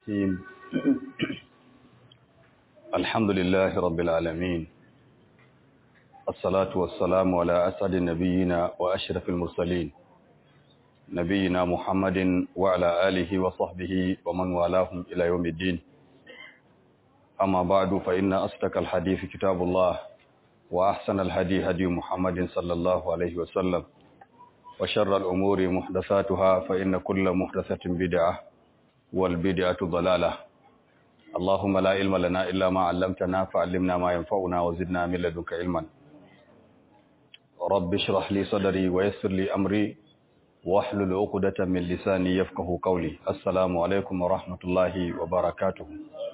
الرحيم الحمد لله رب العالمين الصلاة والسلام على أسعد النبيين وأشرف المرسلين نبينا محمد وعلى آله وصحبه ومن والاهم إلى يوم الدين أما بعد فإن أصدق الحديث كتاب الله وأحسن الهدي هدي محمد صلى الله عليه وسلم وشر الأمور محدثاتها فإن كل محدثة بدعة والبدعة ضلالة اللهم لا علم لنا إلا ما علمتنا فعلمنا ما ينفعنا وزدنا من لدنك علما رب اشرح لي صدري ويسر لي أمري واحلل عقدة من لساني يفقه قولي السلام عليكم ورحمة الله وبركاته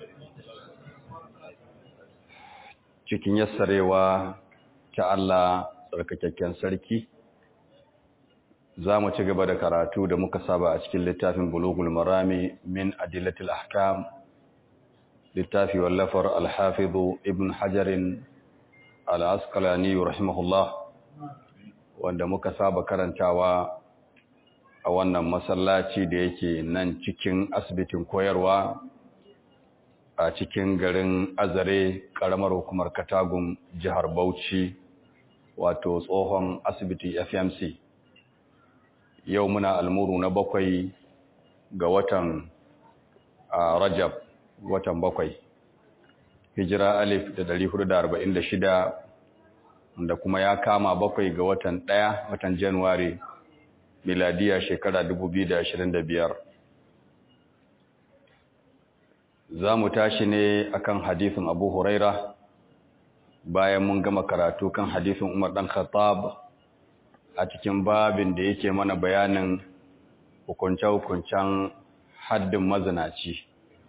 cikin yassarewa ta Allah tsarkakakken sarki za mu ci gaba da karatu da muka saba a cikin littafin bulugul marami min adillatil ahkam littafi wallafar alhafizu ibn hajarin al'askalani rahimahullah wanda muka saba karantawa a wannan masallaci da yake nan cikin asibitin koyarwa a cikin garin azare karamar hukumar katagun jihar bauchi wato tsohon asibiti fmc yau muna almuru na bakwai ga watan rajab watan bakwai hijira alif da dari hudu da arba'in da shida da kuma ya kama bakwai ga watan ɗaya watan januwari miladiya shekara dubu biyu da ashirin da biyar za mu tashi ne akan hadisin abu huraira bayan mun gama karatu kan hadisin umar ɗan khattab a cikin babin da yake mana bayanin hukunce-hukuncen haddin mazinaci.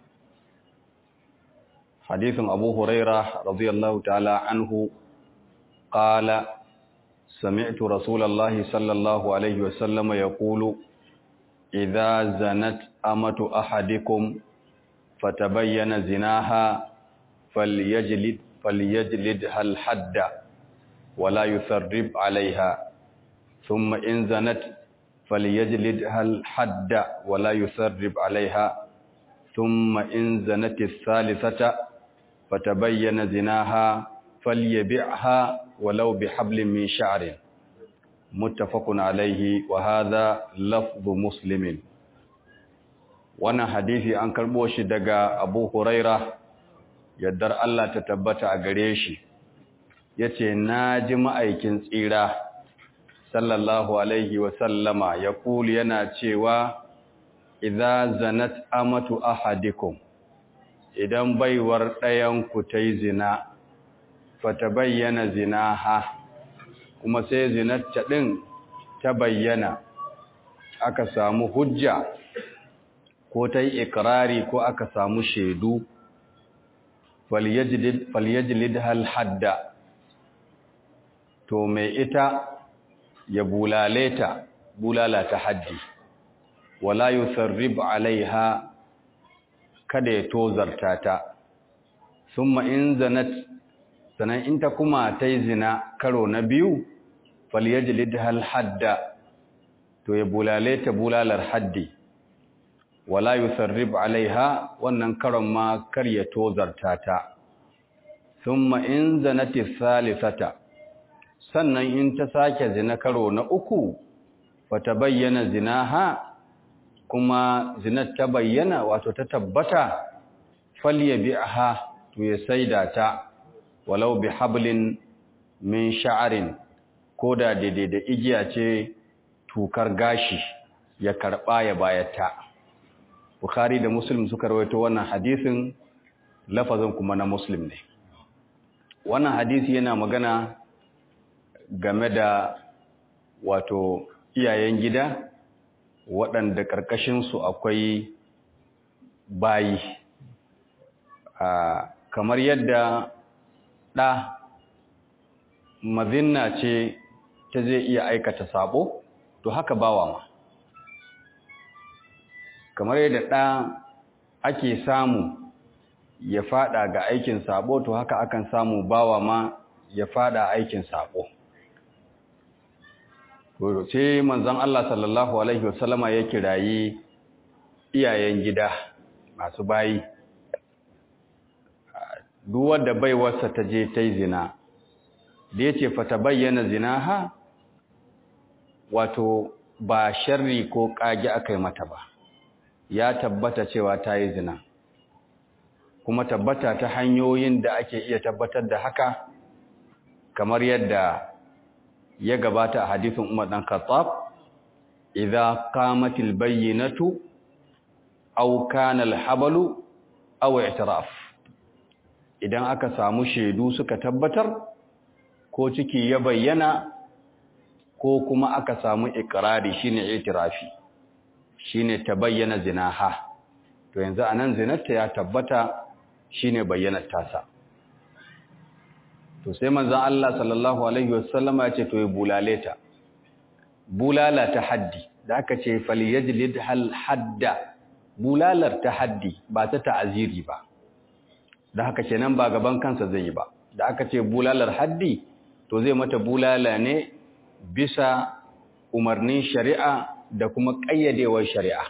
Hadithin Abu Huraira radiyallahu ta'ala anhu qala sami'tu Rasulullahi sallallahu alaihi wa sallam yaqulu idza zanat amatu ahadikum fatabayyana zinaha falyajlid falyajlid hal hadda wala yutharrib 'alayha ثم إن زنت فليجلدها الحد ولا يسرب عليها ثم إن زنت الثالثة فتبين زناها فليبعها ولو بحبل من شعر متفق عليه وهذا لفظ مسلم وانا حديثي عن كربوش دقى أبو هريرة يدر الله تتبت أغريشي yace na ji ma'aikin tsira sallallahu alaihi wasallama ya kuli yana cewa idza zanat amatu ahadikum idan baiwar ɗayanku ta yi zina fata bayyana zinaha kuma sai zinarta ɗin ta bayyana aka samu hujja ko ta yi ikirari ko aka samu shaidu falyajlid hal hadda to mai ita ya bulale ta bulala ta haddi wala yusarrib alaiha kada ya tozarta ta summa in zanat sanan in ta kuma ta yi zina karo na biyu falyajlid hal hadda to ya bulale ta bulalar haddi wala yusarrib alaiha wannan karon ma kar ya tozarta ta summa in zanati salisata sannan in ta sake zina karo na uku wata bayyana zinaha kuma zinar ta bayyana wato ta tabbata falya bi'aha to ya saida ta walau bi hablin min sha'arin ko da daidai da igiya ce tukar gashi ya karba ya bayata bukhari da muslim suka rawaito wannan hadisin lafazin kuma na muslim ne wannan hadisi yana magana game da wato iyayen gida waɗanda ƙarƙashinsu akwai bayi kamar yadda ɗa mazinna ce ta zai iya aikata sabo to haka bawa ma kamar yadda ɗa ake samu ya fada ga aikin sabo to haka akan samu bawa ma ya fada aikin sabo sai manzon Allah sallallahu alaihi wasallama ya kirayi iyayen gida masu bayi duk wanda baiwarsa ta je ta yi zina da ya ce fata bayyana zina ha wato ba sharri ko ƙage aka yi mata ba ya tabbata cewa ta yi zina kuma tabbata ta hanyoyin da ake iya tabbatar da haka kamar yadda ya gabata a hadisin Umar dan Khattab idza qamatil bayyinatu aw kana al-habalu aw i'tiraf idan aka samu shaidu suka tabbatar ko ciki ya bayyana ko kuma aka samu ikrari shine i'tirafi shine tabayyana zinaha to yanzu anan zinarta ya tabbata shine bayyanar tasa to sai manzon Allah sallallahu alaihi wasallama ya ce to ya bulale ta bulala ta haddi da aka ce falyajlid hal hadda bulalar ta haddi ba ta ta'aziri ba da haka kenan ba gaban kansa zai yi ba da aka ce bulalar haddi to zai mata bulala ne bisa umarnin shari'a da kuma ƙayyadewar shari'a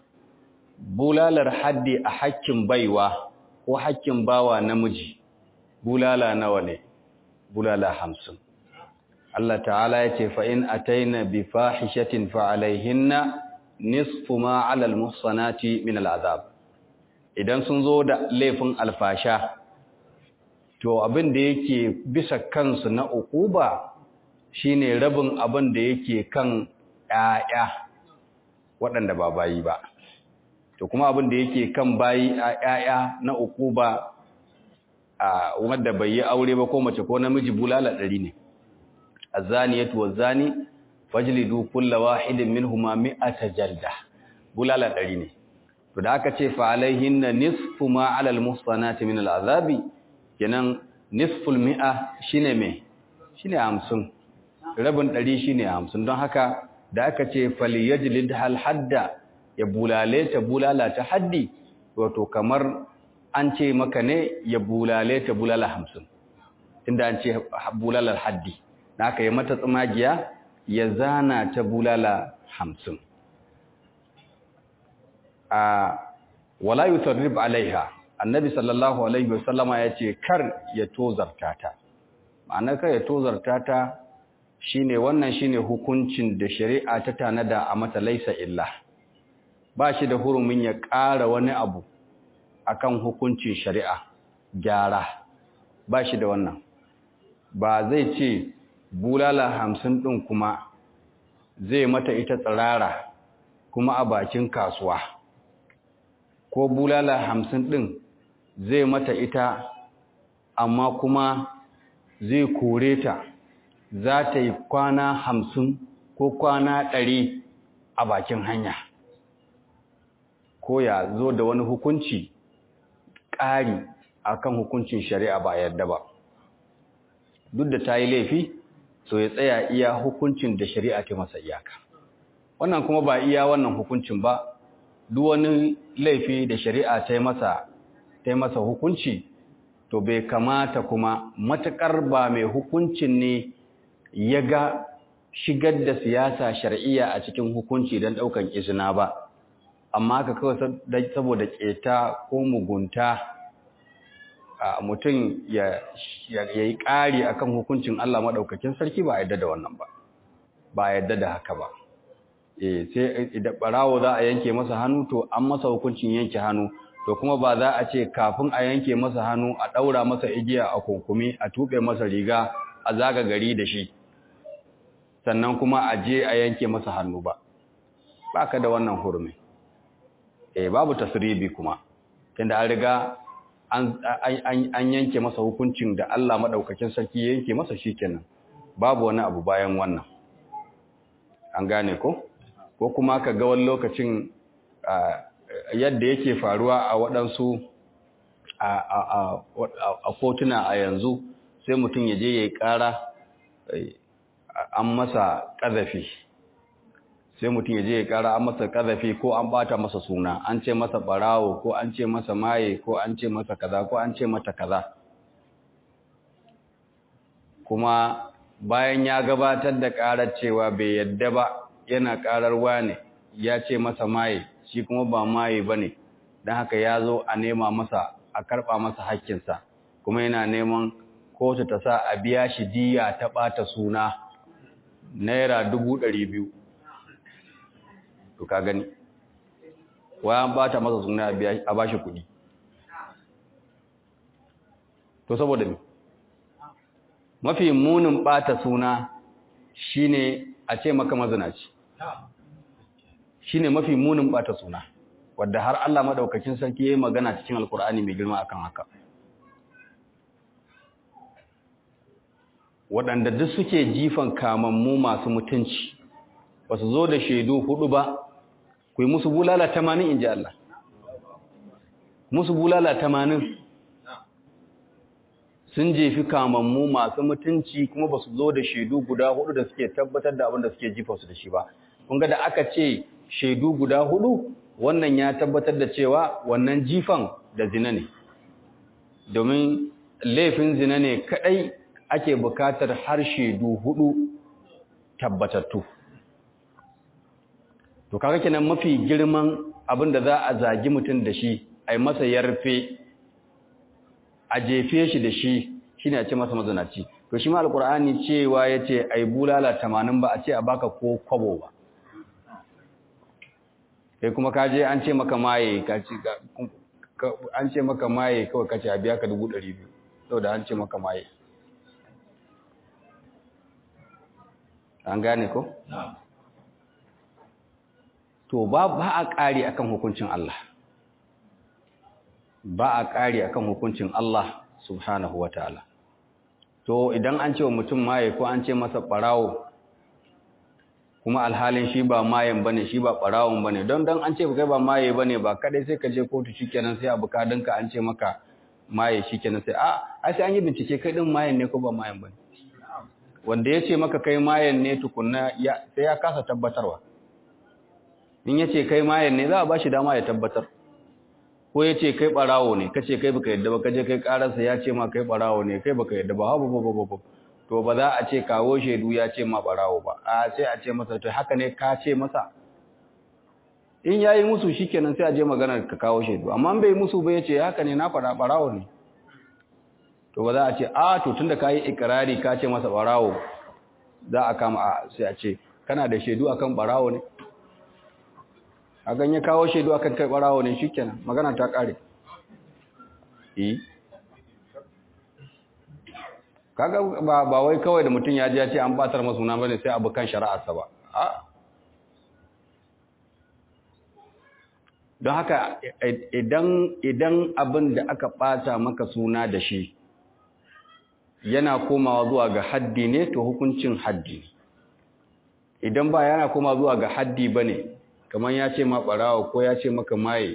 bulalar haddi a hakkin baiwa ko hakkin bawa namiji bulala nawa ne bulala hamsin Allah ta'ala ya ce fa'in a taina bi fahishatin fa'alaihinna nisfu ma alal muhsanati min al'azab idan sun zo da laifin alfasha to abin da yake bisa kansu na ukuba shine rabin abin da yake kan ‘ya'ya waɗanda ba bayi ba to kuma abin da yake kan bayi ‘ya'ya na ukuba a wanda bai yi aure ba ko mace ko namiji bulala ɗari ne azaniyatu wazani fajlidu kulla wahidin minhuma mi'ata jalda bulala ɗari ne to da aka ce fa alaihinna nisfu ma alal muhsanati min al'azabi kenan nisful mi'a shine me shine 50 rabin ɗari shine 50 don haka da aka ce falyajlid hal hadda ya bulale ta bulala ta haddi wato kamar an ce maka ne ya bulale ta bulala 50 tunda an ce bulalar haddi da aka yi mata tsumagiya ya zana ta bulala 50 a wala yutarrib alaiha annabi sallallahu alaihi wasallama ya ce kar ya tozarta ta ma'ana kar ya tozarta ta shine wannan shine hukuncin da shari'a ta tanada a mata laisa illa ba shi da hurumin ya ƙara wani abu akan hukuncin shari'a gyara ba shi da wannan ba zai ce bulala hamsin ɗin kuma zai mata ita tsirara kuma a bakin kasuwa ko bulala hamsin ɗin zai mata ita amma kuma zai kore ta za ta yi kwana hamsin ko kwana ɗari a bakin hanya ko ya zo da wani hukunci ƙari akan hukuncin shari'a ba yarda ba duk da ta yi laifi so ya tsaya iya hukuncin da shari'a ta masa iyaka wannan kuma ba iya wannan hukuncin ba duk wani laifi da shari'a ta masa ta masa hukunci to bai kamata kuma matakar ba mai hukuncin ne ya ga shigar da siyasa shar'iyya a cikin hukunci don ɗaukan izina ba amma ka kawai saboda keta ko mugunta mutum ya yi ƙari akan hukuncin Allah maɗaukakin sarki ba a yadda da wannan ba ba a yadda da haka ba sai idan ɓarawo za a yanke masa hannu to an masa hukuncin yanke hannu to kuma ba za a ce kafin a yanke masa hannu a ɗaura masa igiya a kunkumi a tuɓe masa riga a zaga gari da shi sannan kuma a je a yanke masa hannu ba ba ka da wannan hurumi eh babu tasribi kuma tunda an riga an yanke masa hukuncin da Allah madaukakin sarki ya yanke masa shikenan babu wani abu bayan wannan an gane ko ko kuma ka ga wani lokacin yadda yake faruwa a waɗansu a kotuna a yanzu sai mutum ya je ya yi ƙara an masa ƙazafi sai mutum ya je ya ƙara an masa ƙazafi ko an ɓata masa suna an ce masa ɓarawo ko an ce masa maye ko an ce masa kaza ko an ce mata kaza kuma bayan ya gabatar da ƙarar cewa bai yadda ba yana ƙarar wane ya ce masa maye shi kuma ba maye ba ne don haka ya zo a nema masa a karɓa masa hakkinsa kuma yana neman kotu ta sa a biya shi diya ta ɓata suna naira dubu ɗari biyu to ka gani wayan ɓata masa suna a ba shi kuɗi to saboda me mafi munin ɓata suna shine a ce maka mazinaci shine mafi munin ɓata suna wadda har Allah madaukakin sarki yayi magana cikin alkur'ani mai girma akan haka waɗanda duk suke jifan kamammu masu mutunci ba su zo da shaidu hudu ba ku yi musu bulala tamanin in ji Allah musu bulala tamanin sun jefi kamammu masu mutunci kuma ba su zo da shaidu guda hudu da suke tabbatar da abin da suke jifa su da shi ba kun ga da aka ce shaidu guda hudu wannan ya tabbatar da cewa wannan jifan da zina ne domin laifin zina ne kadai ake bukatar har shaidu hudu tabbatattu to kaga kenan mafi girman abin da za a zagi mutum da shi ai masa yarfe a jefe shi da shi shine a ce masa mazanaci to shi ma alqur'ani cewa yace ai bulala 80 ba a ce a baka ko kwabo ba kai kuma ka je an ce maka maye ka ci an ce maka maye kawai kace a biya ka 200 saboda an ce maka maye an gane ko to ba ba a kare akan hukuncin Allah ba a kare akan hukuncin Allah subhanahu wataala to idan an ce wa mutum maye ko an ce masa barawo kuma alhalin shi ba mayen bane shi ba barawon bane don dan an ce kai ba maye bane ba kadai sai ka je kotu shikenan sai abu ka danka an ce maka maye shikenan sai a ai sai an yi bincike kai din mayen ne ko ba mayen bane wanda ya ce maka kai mayen ne tukunna sai ya kasa tabbatarwa in ya ce kai mayen ne za a ba shi dama ya tabbatar ko ya ce kai barawo ne kace kai baka yadda ba kaje kai kararsa ya ce ma kai barawo ne kai baka yadda ba ha ba ba ba to ba za a ce kawo shaidu ya ce ma barawo ba a sai a ce masa to haka ne ka ce masa in yayi musu shikenan sai a je maganar ka kawo shaidu amma bai musu ba yace haka ne na fara barawo ne to ba za a ce a to tunda kai ikrari ka ce masa barawo za a kama a sai a ce kana da shaidu akan barawo ne a ganye kawo shaidu akan kai barawo ne shikenan magana ta kare eh kaga ba ba wai kawai da mutum ya ji ya ce an batar masa suna bane sai abu kan shari'arsa ba a don haka idan idan abin da aka bata maka suna da shi yana komawa zuwa ga haddi ne to hukuncin haddi idan ba yana komawa zuwa ga haddi bane kamar ya ce ma barawo ko ya ce maka maye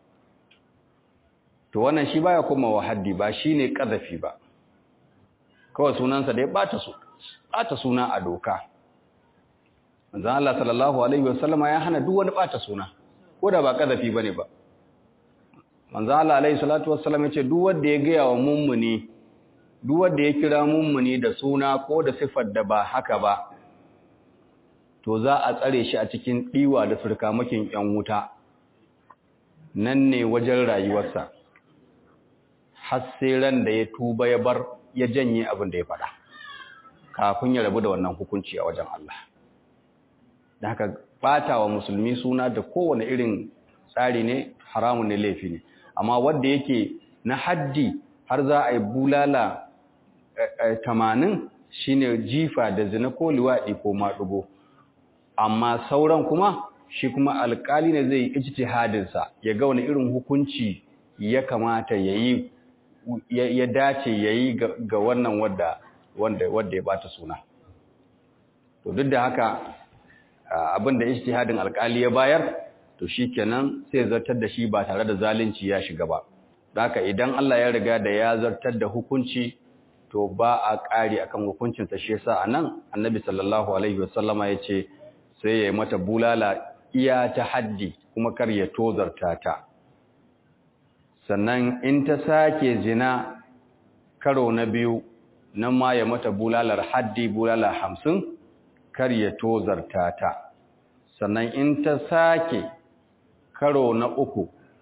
to wannan shi baya komawa haddi ba shine kazafi ba kawai sunansa da ya bata su bata suna a doka manzon Allah sallallahu alaihi wasallama ya hana duk wani bata suna ko da ba kazafi bane ba manzon Allah alaihi salatu wassalam ya ce duk wanda ya gaya wa mummuni duk wanda ya kira mummuni da suna ko da sifar da ba haka ba to za a tsare shi a cikin diwa da surkamakin yan wuta nan ne wajen rayuwarsa har sai ran da ya tuba ya bar ya janye abin da ya faɗa kafin ya rabu da wannan hukunci a wajen Allah da haka ɓata wa musulmi suna da kowane irin tsari ne haramun ne laifi ne amma wanda yake na haddi har za a yi bulala tamanin shine jifa da zina ko liwaɗi ko maɗugo amma sauran kuma shi kuma alƙali ne zai yi ijtihadinsa ya ga wani irin hukunci ya kamata ya yi ya dace ya yi ga wannan wadda wadda ya bata suna to duk da haka abin da ijtihadin alkali ya bayar to shikenan sai zartar da shi ba tare da zalunci ya shiga ba haka idan Allah ya riga da ya zartar da hukunci to ba a ƙari akan hukuncin sa shi yasa anan annabi sallallahu alaihi wasallama yace sai ya mata bulala iya ta haddi kuma kar ya tozarta ta sannan in ta sake zina karo na biyu nan ma ya mata bulalar haddi bulala hamsin kar ya tozarta ta sannan in ta sake karo na uku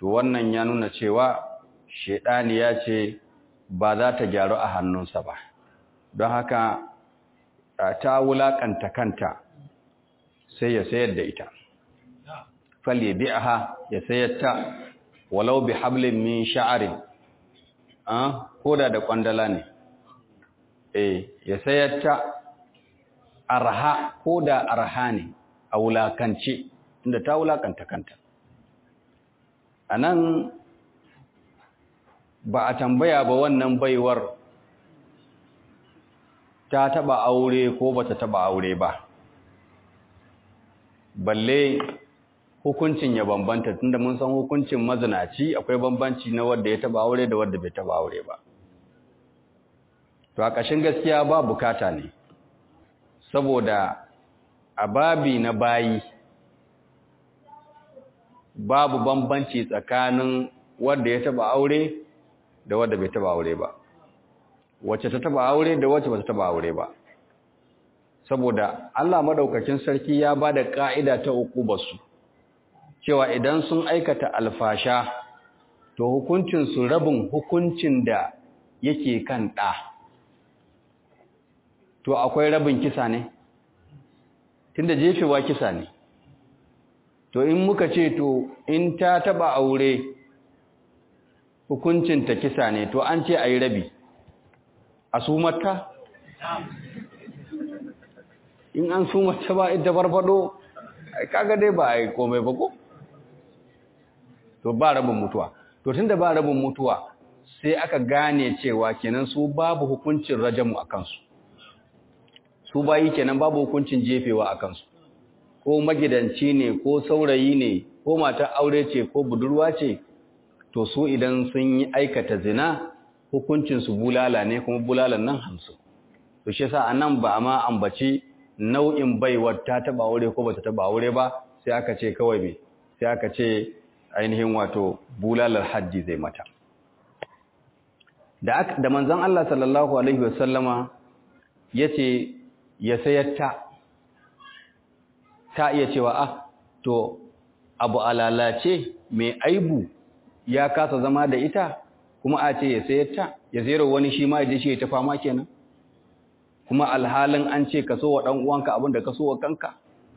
to wannan ya nuna cewa shedani ya ce ba za ta gyaru a hannunsa ba don haka ta wulakanta kanta sai ya sayar da ita falle bi'aha ya sayar ta walau bi hablin min sha'arin ah koda da kwandala ne eh ya sayar ta arha koda arha ne a wulakance inda ta wulakanta kanta anan ba a tambaya ba wannan baiwar ta taba aure ko bata taba aure ba balle hukuncin ya bambanta tunda mun san hukuncin mazinaci akwai bambanci na wanda ya taba aure da wanda bai taba aure ba to a ƙashin gaskiya ba bukata ne saboda a babi na bayi babu bambanci tsakanin wanda ya taba aure da wanda bai taba aure ba wacce ta taba aure da wacce bata taba aure ba saboda Allah madaukakin sarki ya bada ka'ida ta uqubarsu cewa idan sun aikata alfasha to hukuncin su rabin hukuncin da yake kan da to akwai rabin kisa ne tunda jefewa kisa ne to in muka ce to in ta taba aure hukuncin ta kisa ne to an ce ayi rabi a sumarta in an sumarta ba ita farfado kaga dai ba a yi komai ba ko to ba rabin mutuwa to tunda ba rabin mutuwa sai aka gane cewa kenan su babu hukuncin rajamu a kansu su bayi kenan babu hukuncin jefewa a kansu ko magidanci ne ko saurayi ne ko matar aure ce ko budurwa ce to su idan sun yi aikata zina hukuncinsu bulala ne kuma bulalan nan hamsin to shi yasa anan ba ma ambaci nau'in baiwar ta taba aure ko bata taba aure ba sai aka ce kawai me sai aka ce ainihin wato bulalar haddi zai mata da da manzon Allah sallallahu alaihi wasallama yace ya sayar ta ta iya cewa ah to abu alalace mai aibu ya kasa zama da ita kuma a ce ya sayar ta ya sayar wani shi ma ya je shi ya ta fama kenan kuma alhalin an ce ka so wa ɗan uwanka abin da ka so wa kanka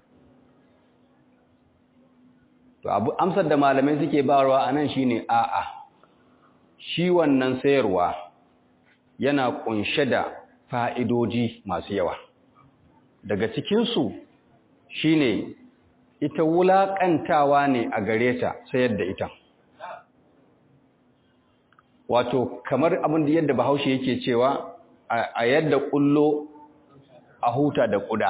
to abu amsar da malamai suke bayarwa anan shine a'a shi wannan sayarwa yana kunshe da fa'idoji masu yawa daga cikin su shine ita wulaƙantawa ne a gare ta sayar da ita wato kamar abin da yadda bahaushe yake cewa a yadda kullo a huta da kuda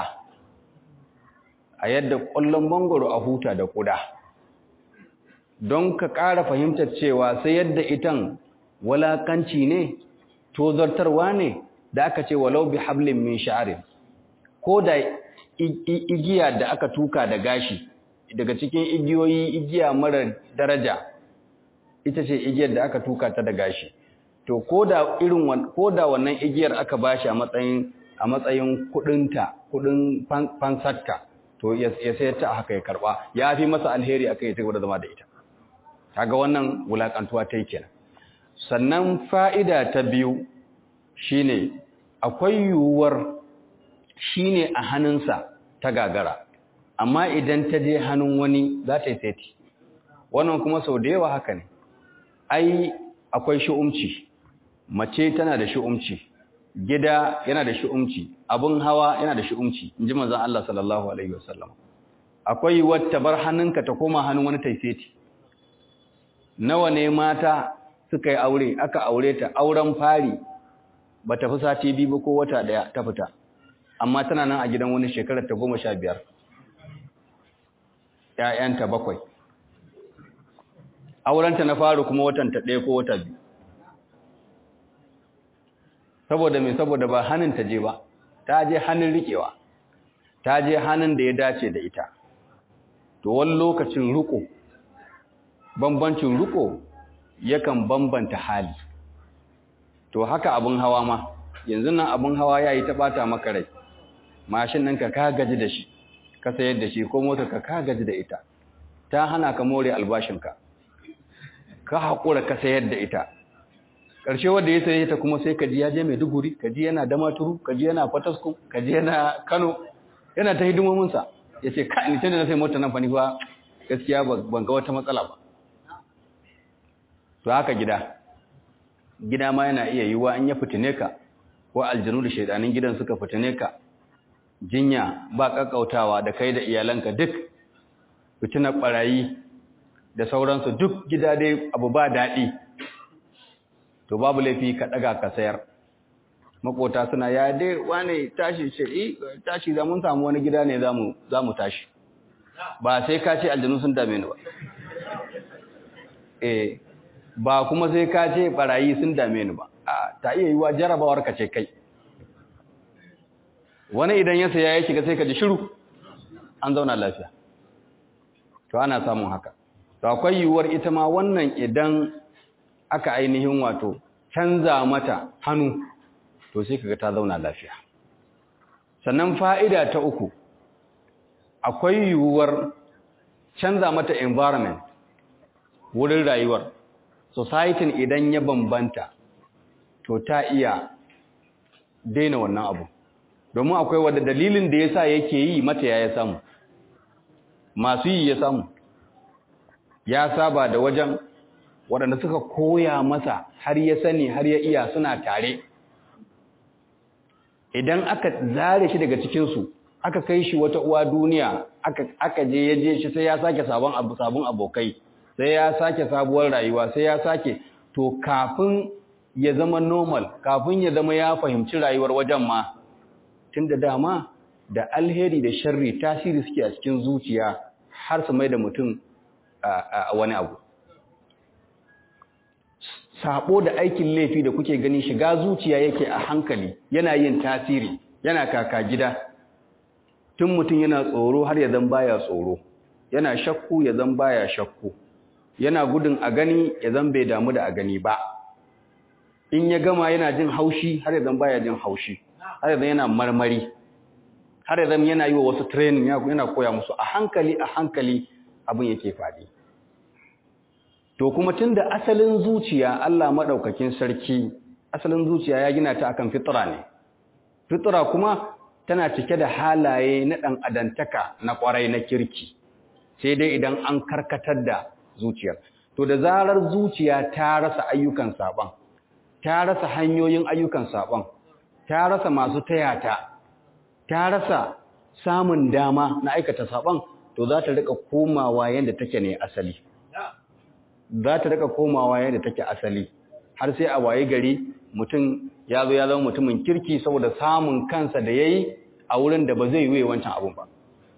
a yadda kullon mangoro a huta da kuda don ka ƙara fahimtar cewa sai yadda itan walakanci ne tozartarwa ne da aka ce walau bi hablin min sha'arin ko da igiya da aka tuka da gashi daga cikin igiyoyi igiya mara daraja ita ce igiyar da aka tuka ta da gashi to koda irin koda wannan igiyar aka bashi a matsayin a matsayin kudinta kudin fansarta to ya sayar ta haka ya karba ya fi masa alheri akai ya da zama da ita kaga wannan wulakantuwa ta yi kenan sannan fa'ida ta biyu shine akwai yiwuwar shine a hannunsa ta gagara amma idan ta je hannun wani za ta yi seti wannan kuma sau da yawa haka ne ai akwai shi'umci mace tana da shi'umci gida yana da shi'umci abun hawa yana da shi'umci inji manzon Allah sallallahu alaihi wasallam akwai wata bar hannunka ta koma hannun wani taifeti nawa ne mata suka yi aure aka aure ta auren fari ba ta fi sati biyu ba ko wata daya ta fita amma tana nan a gidan wani shekarar ta goma sha biyar ‘ya'yanta bakwai aurenta na faru kuma watanta ɗaya ko wata biyu saboda mai saboda ba hannun ta je ba ta je hannun riƙewa ta je hannun da ya dace da ita to wani lokacin riko bambancin riko yakan bambanta hali to haka abin hawa ma yanzu nan abin hawa ya yi ta ɓata maka rai mashin nan ka ka gaji da shi ka sayar da shi ko motar ka ka gaji da ita ta hana ka more albashinka ka haƙura ka sayar da ita ƙarshe wanda ya saye ta kuma sai kaji ya je Maiduguri kaji yana Damaturu kaji yana Fataskun kaji yana Kano yana ta hidimominsa ya ce ka ni tunda na sai mota nan fa ni fa gaskiya ban ga wata matsala ba to haka gida gida ma yana iya yiwuwa an ya fitine ka ko aljanu da shaidanin gidan suka fitine ka jinya ba kakkautawa da kai da iyalanka duk fitinar barayi da sauransu duk gida dai abu ba daɗi to babu laifi ka ɗaga ka sayar makota suna ya dai wane tashi ce eh tashi za mun samu wani gida ne za mu tashi ba sai ka ce aljanu sun dame ni ba eh ba kuma sai ka ce barayi sun dame ni ba a ta iya yiwa jarabawar ka ce kai wani idan ya saya ya shiga sai ka ji shiru an zauna lafiya to ana samun haka to akwai yiwuwar ita ma wannan idan aka ainihin wato canza mata hannu to sai kaga ta zauna lafiya sannan fa'ida ta uku akwai yiwuwar canza mata environment wurin rayuwar society idan ya bambanta to ta iya daina wannan abu domin akwai wadda dalilin da yasa yake yi mata ya samu masu yi ya samu ya saba da wajen waɗanda suka koya masa har ya sani har ya iya suna tare idan aka zare shi daga cikinsu aka kai shi wata uwa duniya aka je ya je shi sai ya sake sabon abu sabon abokai sai ya sake sabuwar rayuwa sai ya sake to kafin ya zama normal kafin ya zama ya fahimci rayuwar wajen ma tun da dama da alheri da sharri tasiri suke a cikin zuciya har su mai da mutum a wani abu sabo da aikin laifi da kuke gani shiga zuciya yake a hankali yana yin tasiri yana kaka gida tun mutum yana tsoro har ya zan baya tsoro yana shakku ya zan baya shakku yana gudun a gani ya zan bai damu da a gani ba in ya gama yana jin haushi har ya zan baya jin haushi har ya zan yana marmari har ya zan yana yi wa wasu training yana koya musu a hankali a hankali abin yake faɗi to kuma tunda asalin zuciya Allah madaukakin sarki asalin zuciya ya gina ta akan fitra ne fitra kuma tana cike da halaye na dan adantaka na kwarai na kirki sai dai idan an karkatar da zuciyar to da zarar zuciya ta rasa ayyukan saban ta rasa hanyoyin ayyukan saban ta rasa masu tayata ta rasa samun dama na aikata saban to za ta rika komawa yadda take ne asali za ta rika komawa yadda take asali har sai a waye gari mutum ya zo ya zama mutumin kirki saboda samun kansa da yayi a wurin da ba zai yi wancan abun ba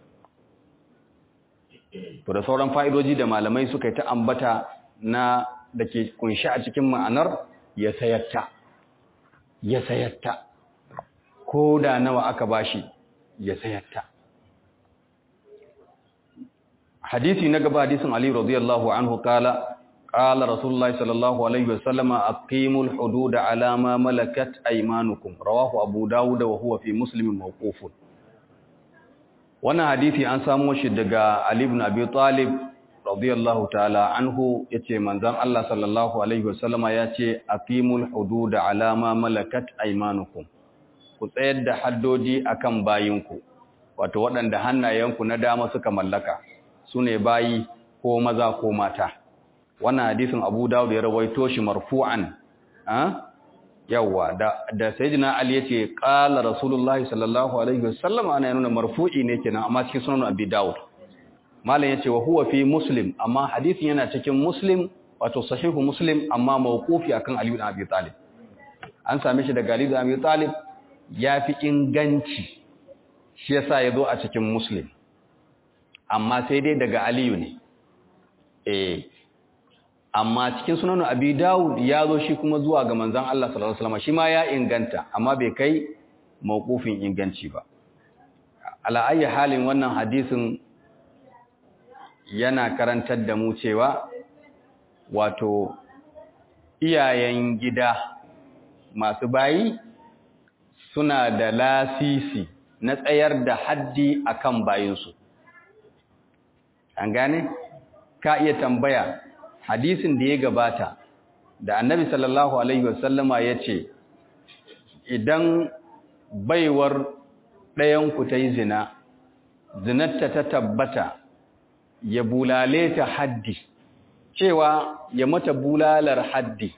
to da sauran fa'idoji da malamai suka yi ta ambata na da ke kunshi a cikin ma'anar ya sayatta ya sayatta ko da nawa aka bashi ya sayatta hadisi na gaba hadisin Ali radiyallahu anhu kala qala rasulullahi sallallahu alaihi wasallam aqimul hudud ala ma malakat aymanukum rawahu abu dawud wa huwa fi muslim mawqufun wannan hadisi an samo shi daga Ali ibn Abi Talib radiyallahu ta'ala anhu yace manzon Allah sallallahu alaihi wasallam yace aqimul hudud ala ma malakat aymanukum ku tsayar da haddodi akan bayinku wato waɗanda hannayenku na dama suka mallaka sune bayi ko maza ko mata wannan hadisin Abu Dawud ya rawaito shi marfu'an ah yawa da da sayyidina Ali yace qala rasulullahi sallallahu alaihi wasallam ana nuna marfu'i ne kenan amma cikin sunan Abi Dawud malam yace wa huwa fi Muslim amma hadisin yana cikin Muslim wato sahihu Muslim amma mawqufi akan Ali ibn Abi Talib an same shi daga Ali ibn Abi Talib yafi inganci shi yasa yazo a cikin Muslim amma sai dai daga Aliyu ne eh amma cikin sunan abi dawud ya zo shi kuma zuwa ga manzon Allah sallallahu alaihi wasallam shi ma ya inganta amma bai kai mauqufin inganci ba ala ayi halin wannan hadisin yana karantar da mu cewa wato iyayen gida masu bayi suna da lasisi na tsayar da haddi akan bayinsu an gane ka iya tambaya hadisin da ya gabata da annabi sallallahu alaihi wasallama ya ce idan baiwar ɗayanku ta yi zina zinatta ta tabbata ya bulale ta haddi cewa ya mata bulalar haddi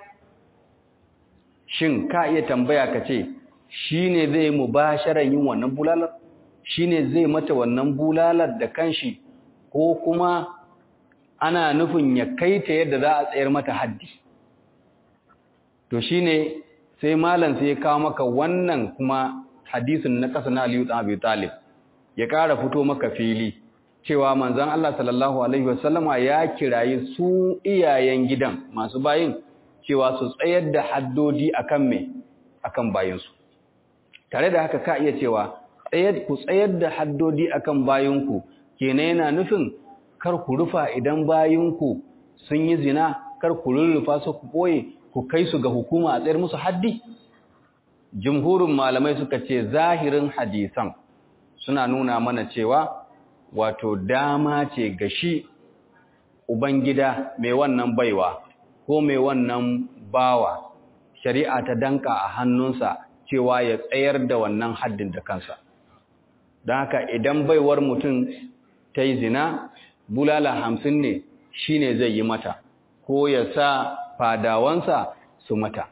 shin ka iya tambaya ka ce shi ne zai mu ba yin wannan bulalar shi ne zai mata wannan bulalar da kanshi ko kuma ana nufin ya kai ta yadda za a tsayar mata haddi to shi ne sai malam sai ya kawo maka wannan kuma hadisin na ƙasa na aliyu ɗan abu talib ya ƙara fito maka fili cewa manzan Allah sallallahu Alaihi wasallama ya kirayi su iyayen gidan masu bayin cewa su tsayar da haddodi akan me akan bayinsu tare da haka ka iya cewa ku tsayar da haddodi akan bayinku kenan yana nufin kar ku rufa idan bayinku sun yi zina kar ku rurrufa su ku koye ku kai su ga hukuma a tsayar musu haddi jumhurin malamai suka ce zahirin hadisan suna nuna mana cewa wato dama ce ga shi ubangida mai wannan baiwa ko mai wannan bawa shari'a ta danka a hannunsa cewa ya tsayar da wannan haddin da kansa don haka idan baiwar mutum ta yi zina bulala hamsin ne shi ne zai yi mata ko ya sa fadawansa su mata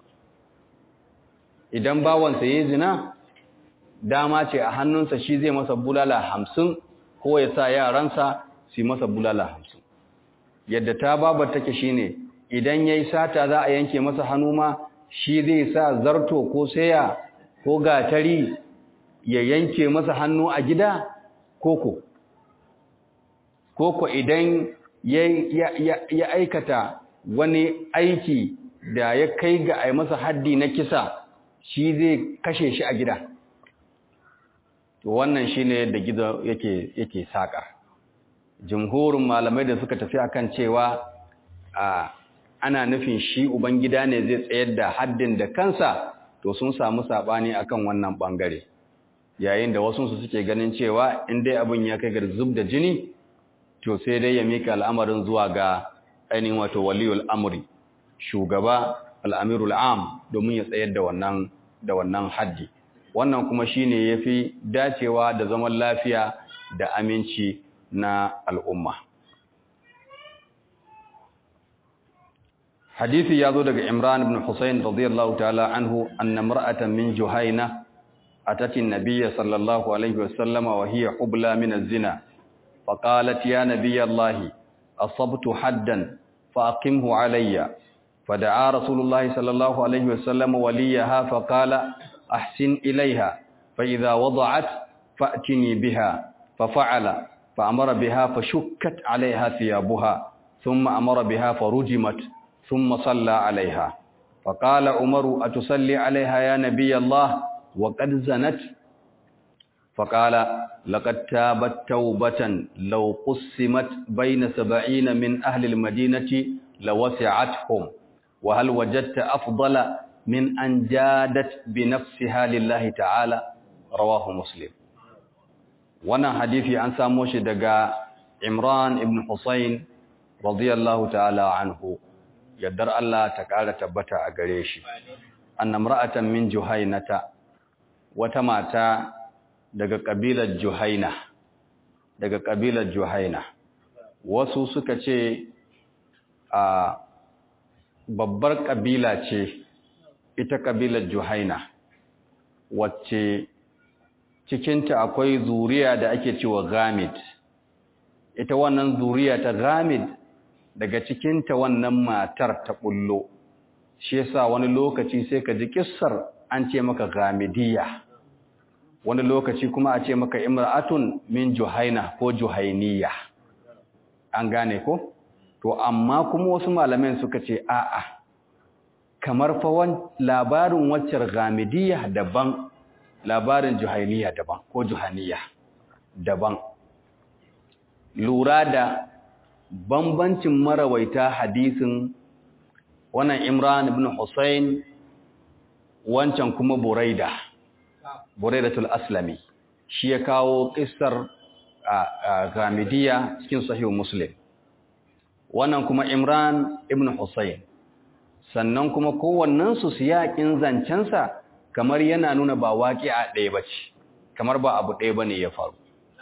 idan bawansa ya yi zina dama ce a hannunsa shi zai masa bulala hamsin ko ya sa yaransa su masa bulala hamsin yadda ta babar take shi ne idan ya yi sata za a yanke masa hannu ma shi zai sa zarto ko saya ko gatari ya yanke masa hannu a gida koko koko idan ya aikata wani aiki da ya kai ga a masa haddi na kisa shi zai kashe shi a gida to wannan shine da gizo yake yake saka jumhurin malamai da suka tafi akan cewa a ana nufin shi ubangida ne zai tsayar da haddin da kansa to sun samu sabani akan wannan bangare yayin da wasu su suke ganin cewa in dai abin ya kai ga zub da jini to sai dai ya mika al'amarin zuwa ga ainihin wato waliyul amri shugaba al'amirul am domin ya tsayar da wannan da wannan haddi wannan kuma shine yafi dacewa da zaman lafiya da aminci na al'umma hadisi ya zo daga imran ibn husayn radiyallahu ta'ala anhu anna mar'atan min juhayna atati an-nabiy sallallahu alayhi wasallam wa hiya hubla min az-zina faqalat ya nabiy allah asabtu haddan faqimhu alayya فدعا رسول الله صلى الله عليه وسلم وليها فقال أحسن إليها فإذا وضعت فأتني بها ففعل فأمر بها فشكت عليها ثيابها ثم أمر بها فرجمت ثم صلى عليها فقال عمر أتصلي عليها يا نبي الله وقد زنت فقال لقد تابت توبة لو قسمت بين سبعين من أهل المدينة لوسعتهم وهل وجدت أفضل من أن جادت بنفسها لله تعالى رواه مسلم وانا حديثي عن ساموش دقاء عمران ابن حسين رضي الله تعالى عنه يدر الله تعالى تبتع أقريشي أن امرأة من جهينة وتماتا daga ƙabilar Juhaina daga ƙabilar Juhaina wasu suka ce a babbar ƙabila ce ita ƙabilar Juhaina wacce cikinta akwai zuriya da ake cewa Gamid ita wannan zuriya ta Gamid daga cikinta wannan matar ta bullo shi yasa wani lokaci sai ka ji kissar an ce maka Gamidiyya wani lokaci kuma a ce maka imra'atun min Juhaina ko Juhainiyya an gane ko to amma kuma wasu malaman suka ce a'a kamar fa labarin waccar gamidiyya daban labarin juhainiya daban ko juhaniya daban lura da bambancin marawaita hadisin wannan imran ibn husayn wancan kuma buraida buraidatul aslami shi ya kawo kissar gamidiyya cikin sahih muslim wannan kuma Imran ibn Husayn sannan kuma kowannensu siyakin zancensa kamar yana nuna ba waƙi'a ɗaya ba ce kamar ba abu ɗaya ba ne ya faru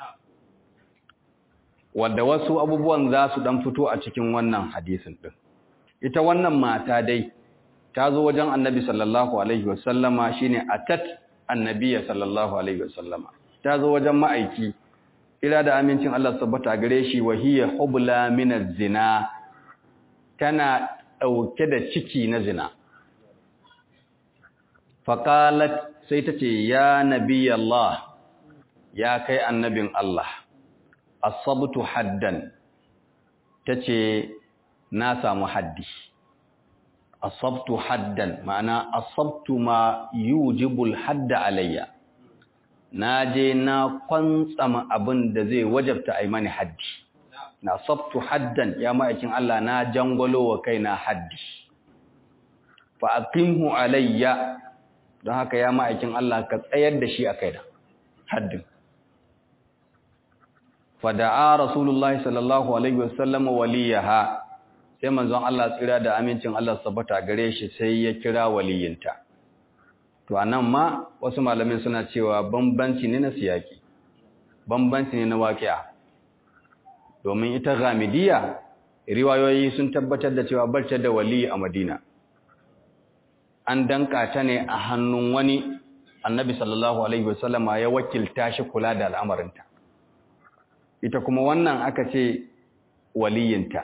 wadda wasu abubuwan za su ɗan fito a cikin wannan hadisin ɗin ita wannan mata dai ta zo wajen annabi sallallahu alaihi wasallama shine atat annabiya sallallahu alaihi wasallama ta zo wajen ma'aiki ila da amincin Allah tabbata gare shi wa hiya hubla min zina tana dauke da ciki na zina faqalat sai tace ya nabiy Allah ya kai annabin Allah asabtu haddan tace na samu haddi asabtu haddan ma'ana asabtu ma yujibul hadda alayya na je na kwantsama abin da zai wajabta a yi mani haddi na sabtu haddan ya ma'aikin Allah na jangwalo wa kai na haddi fa aqimhu alayya don haka ya ma'aikin Allah ka tsayar da shi a kai da haddin fa da'a rasulullahi sallallahu alaihi wasallam waliyaha sai manzon Allah tsira da amincin Allah sabata gare shi sai ya kira waliyinta to anan ma wasu malamin suna cewa bambanci ne na siyaki bambanci ne na waqi'a domin ita ghamidiyya riwayoyi sun tabbatar da cewa barta da wali a Madina an danka ta ne a hannun wani annabi sallallahu alaihi wasallama ya wakilta shi kula da al'amarinta ita kuma wannan aka ce waliyinta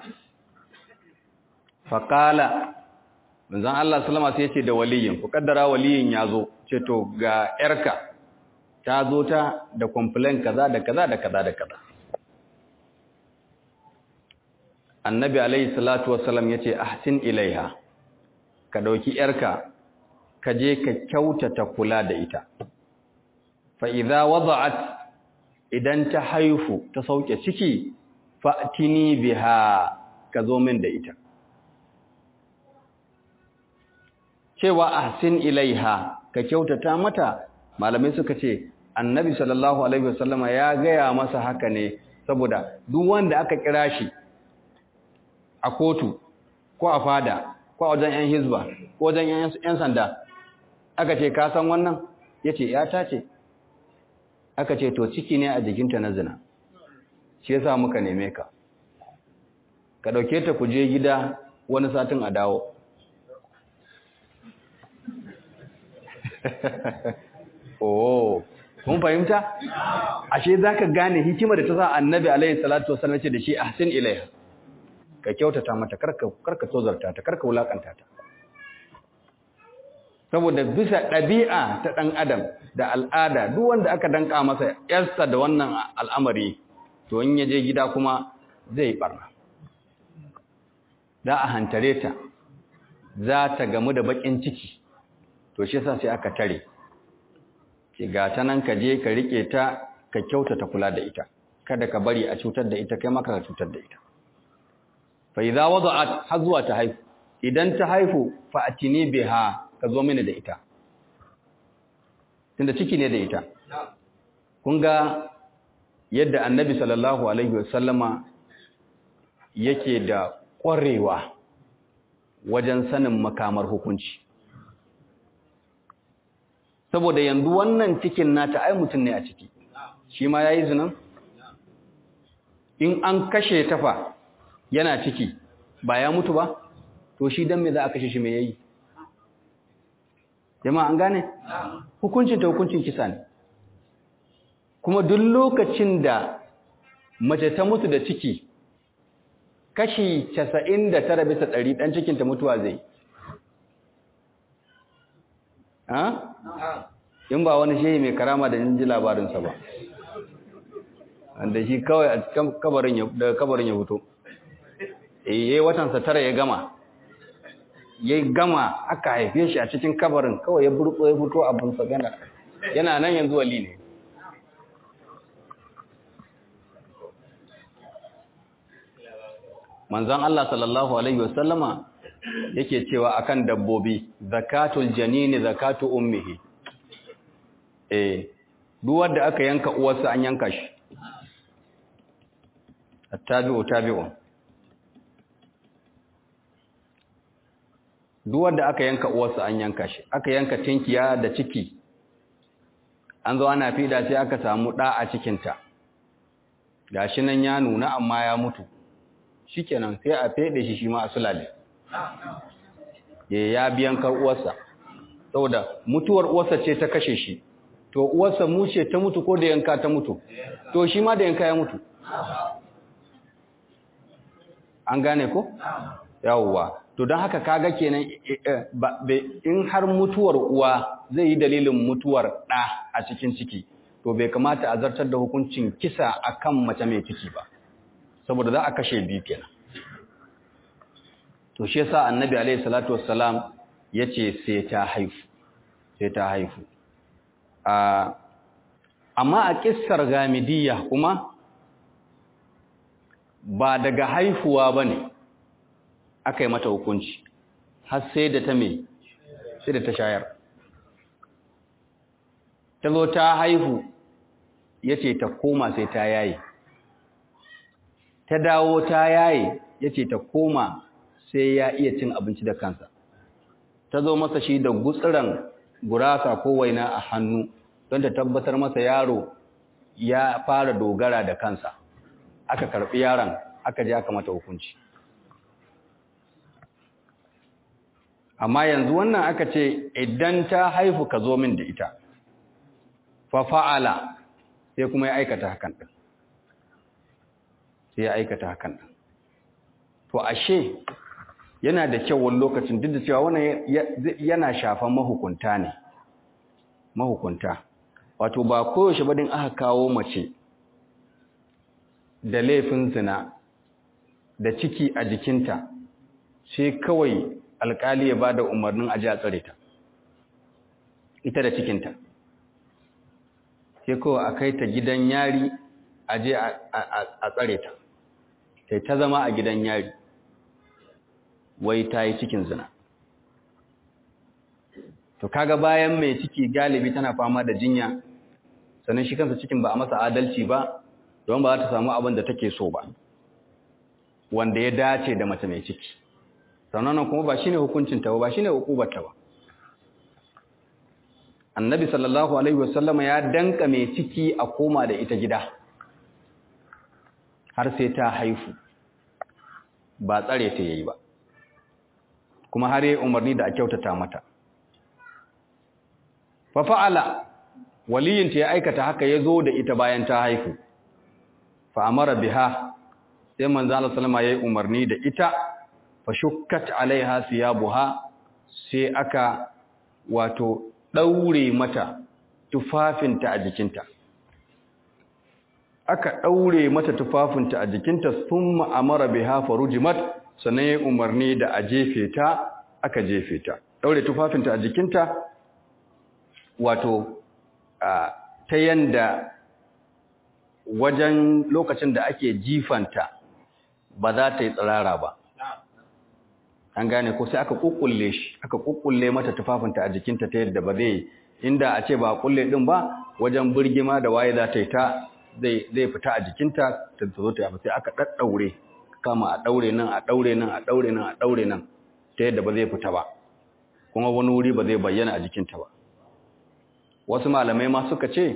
faƙala manzan Allah salama sai ce da waliyin ku kaddara waliyin ya zo ce to ga ‘yarka ta zo ta da complain kaza da kaza da kaza da kaza annabi alaihi salatu wasalam ya ce ahsin ilaiha ka ɗauki ‘yarka ka je ka kyautata kula da ita fa'iza wada'at idan ta haifu ta sauke ciki fa'tini biha ka zo min da ita cewa ahsin ilaiha ka kyautata mata malamai suka ce annabi sallallahu alaihi wasallama ya gaya masa haka ne saboda duk wanda aka kira shi a kotu ko a fada ko a wajen yan hizba ko wajen yan sanda aka ce ka san wannan yace yata ce aka ce to ciki ne a jikinta na zina shi yasa muka neme ka ka dauke ta ku je gida wani satin a dawo oh kun fahimta ashe zaka gane hikimar da ta sa annabi alaihi salatu wasallam ce da shi ahsin ilaiha ka kyautata mata karka karka tozarta ta karka wulakanta ta saboda bisa ɗabi'a ta ɗan adam da al'ada duk wanda aka danka masa yarsa da wannan al'amari to in ya je gida kuma zai barna za a hantare ta za ta gamu da bakin ciki to shi yasa sai aka tare ki ga ta nan ka je ka rike ta ka kyautata kula da ita kada ka bari a cutar da ita kai maka ka cutar da ita fa idza wada'at har zuwa ta haifu idan ta haifu fa atini biha ka zo mini da ita tunda ciki ne da ita kun ga yadda annabi sallallahu alaihi wasallama yake da ƙwarewa wajen sanin makamar hukunci saboda yanzu wannan cikin nata ai mutum ne a ciki shi ma yayi zinan in an kashe tafa yana ciki ba ya mutu ba to shi dan me za a kashe shi me yayi jama'a an gane hukuncin ta hukuncin kisa ne kuma duk lokacin da mace ta mutu da ciki kashi 99 bisa 100 dan cikin ta mutuwa zai ha in ba wani shehi mai karama da ji labarinsa ba wanda shi kawai a cikin kabarin ya daga kabarin ya fito eh yayi watan sa tara ya gama ya gama aka haife shi a cikin kabarin kawai ya burtso ya fito abin sa gana yana nan yanzu wali ne manzon Allah sallallahu alaihi wasallama yake cewa akan dabbobi zakatul janini zakatu ummihi eh duk wanda aka yanka uwarsa an yanka shi attabi'u tabi'un duk wanda aka yanka uwarsa an yanka shi aka yanka tinkiya da ciki an zo ana fida sai aka samu ɗa a cikinta gashi nan ya nuna amma ya mutu shikenan sai a fede shi shi ma a sulale ya biyan kar uwarsa saboda mutuwar uwarsa ce ta kashe shi to uwarsa mu ce ta mutu ko da yanka ta mutu to shi ma da yanka ya mutu an gane ko yawwa to don haka kaga kenan in har mutuwar uwa zai yi dalilin mutuwar ɗa a cikin ciki to bai kamata a zartar da hukuncin kisa akan mace mai ciki ba saboda za a kashe biyu kenan to shi yasa annabi alaihi salatu wassalam yace sai ta haifu sai ta haifu amma a kissar gamidiyya kuma ba daga haifuwa bane aka yi mata hukunci har sai da ta me sai da ta shayar ta zo ta haihu yace ta koma sai ta yaye ta dawo ta yaye yace ta koma sai ya iya cin abinci da kansa ta zo masa shi da gutsiran gurasa ko waina a hannu don ta tabbatar masa yaro ya fara dogara da kansa aka karbi yaron aka je aka mata hukunci amma yanzu wannan aka ce idan ta haifu ka zo min da ita fa fa'ala sai kuma ya aikata hakan din sai ya aikata hakan din to ashe yana da kyau wani lokacin duk da cewa wannan yana shafan mahukunta ne mahukunta wato ba koyaushe ba din aka kawo mace da laifin zina da ciki a jikinta sai kawai alkali ya bada umarnin aje a tsare ta ita da cikinta sai kawai a kai ta gidan yari aje a tsare ta sai ta zama a gidan yari wai ta yi cikin zina to kaga bayan mai ciki galibi tana fama da jinya sannan shi kansa cikin ba a masa adalci ba don ba za ta samu abin da take so ba wanda ya dace da mace mai ciki sannan kuma ba shine hukuncinta ba ba shine hukubarta ba annabi sallallahu alaihi wasallama ya danka mai ciki a koma da ita gida har sai ta haifu ba tsare ta yayi ba kuma har yi umarni da a kyautata mata fa fa'ala waliyinta ya aikata haka ya zo da ita bayan ta haifu fa amara biha sai manzo Allah sallama yayi umarni da ita fa shukkat alaiha siyabuha sai aka wato daure mata tufafinta a jikinta aka daure mata tufafinta a jikinta thumma amara biha farujimat sannan yayi umarni da a jefe ta aka jefe ta daure tufafinta a jikinta wato ta yanda wajen lokacin da ake jifanta ba za ta yi tsirara ba an gane ko sai aka kukkulle shi aka kukkulle mata tufafinta a jikinta ta yadda ba zai inda a ce ba a kulle din ba wajen birgima da waye za ta yi ta zai fita a jikinta ta zo ta yafa sai aka daddaure kama a daure nan a daure nan a daure nan a daure nan ta yadda ba zai fita ba kuma wani wuri ba zai bayyana a jikinta ba wasu malamai ma suka ce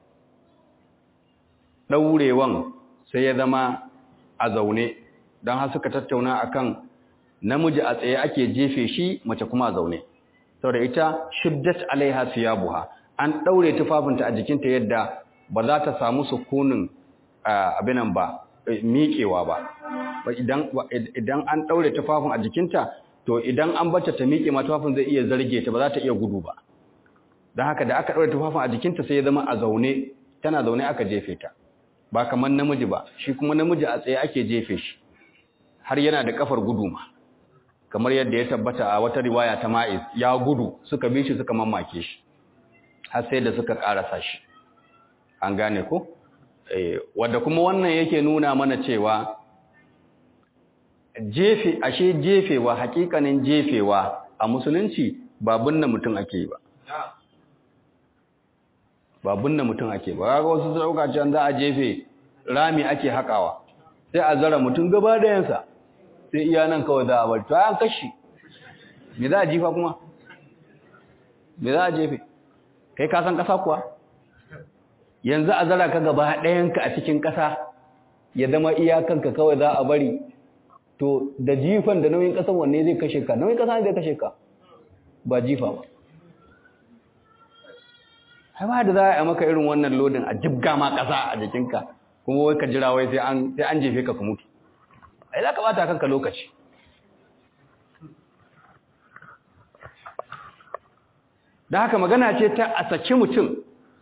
ɗaurewan sai ya zama a zaune don har suka tattauna akan namiji a tsaye ake jefe shi mace kuma a zaune saboda ita shiddat alaiha siyabuha an ɗaure tufafinta a jikinta yadda ba za ta samu sukunin abinan ba miƙewa ba idan an ɗaure tufafin a jikinta to idan an bata ta miƙe ma tufafin zai iya zarge ta ba za ta iya gudu ba don haka da aka ɗaure tufafin a jikinta sai ya zama a zaune tana zaune aka jefe ta ba kamar namiji ba shi kuma namiji a tsaye ake jefe shi har yana da kafar gudu ma kamar yadda ya tabbata a wata riwaya ta ma'iz ya gudu suka bi shi suka mamake shi har sai da suka karasa shi an gane ko eh wanda kuma wannan yake nuna mana cewa jefe ashe jefewa hakikanin jefewa a musulunci ba binne mutum ake yi ba ba binne mutum ake ba ga wasu dauka can za a jefe rami ake hakawa sai a zara mutum gaba da yansa sai iya nan kawai za a bar to an kashi me za a jifa kuma me za a jefe kai ka san ƙasa kuwa yanzu a zara ka gaba ɗayanka a cikin ƙasa ya zama iyakanka kawai za a bari to da jifan da nauyin ƙasan wanne zai kashe ka nauyin ƙasa zai kashe ka ba jifa ba hai ba da za a yi maka irin wannan lodin a jibga ma ƙasa a jikinka kuma wai ka jira wai sai an jefe ka ka mutu ai za ka bata kanka lokaci da haka magana ce ta a saki mutum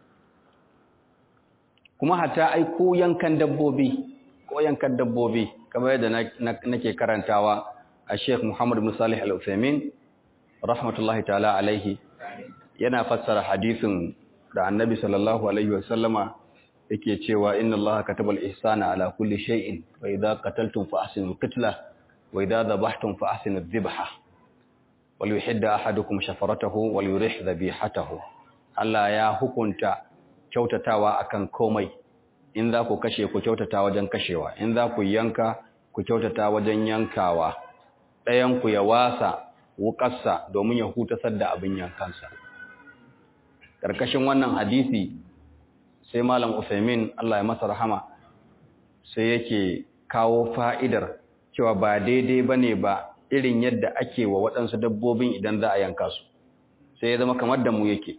kuma hata ai ko yankan dabbobi ko yankan dabbobi kamar yadda nake karantawa a Sheikh Muhammad bin Salih Al-Uthaymeen rahmatullahi ta'ala alaihi yana fassara hadisin da Annabi sallallahu alaihi wasallama yake cewa inna Allaha kataba al-ihsana ala kulli shay'in wa idha qataltum fa ahsinu al-qitla wa idha dhabhtum fa ahsinu adh-dhibha wal yuhidda ahadukum shafaratahu wal yurih dhabihatahu Allah ya hukunta kyautatawa akan komai in za ku kashe ku kyautata wajen kashewa in za ku yanka ku kyautata wajen yankawa ɗayan ku ya wasa wukarsa domin ya hutasar da abin yankansa ƙarƙashin wannan hadisi sai malam Usaimin Allah ya masa rahama sai yake kawo fa'idar cewa ba daidai bane ba irin yadda ake wa waɗansu dabbobin idan za a yanka su sai ya zama kamar da mu yake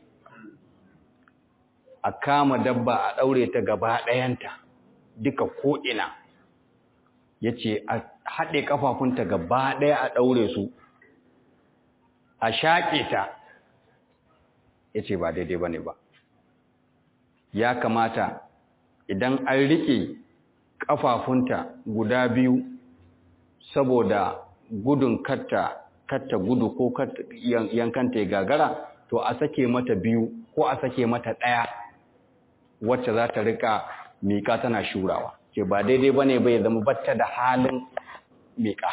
a kama dabba a ɗaure ta gaba ɗayanta duka ko'ina ya ce a haɗe ƙafafunta gaba ɗaya a ɗaure su a shaƙe ta ya ce ba daidai ba ne ba ya kamata idan an riƙe ƙafafunta guda biyu saboda gudun katta katta gudu ko yankanta ya gagara to a sake mata biyu ko a sake mata ɗaya wacce za ta rika miƙa tana shurawa ke ba daidai ba ne bai zama batta da halin miƙa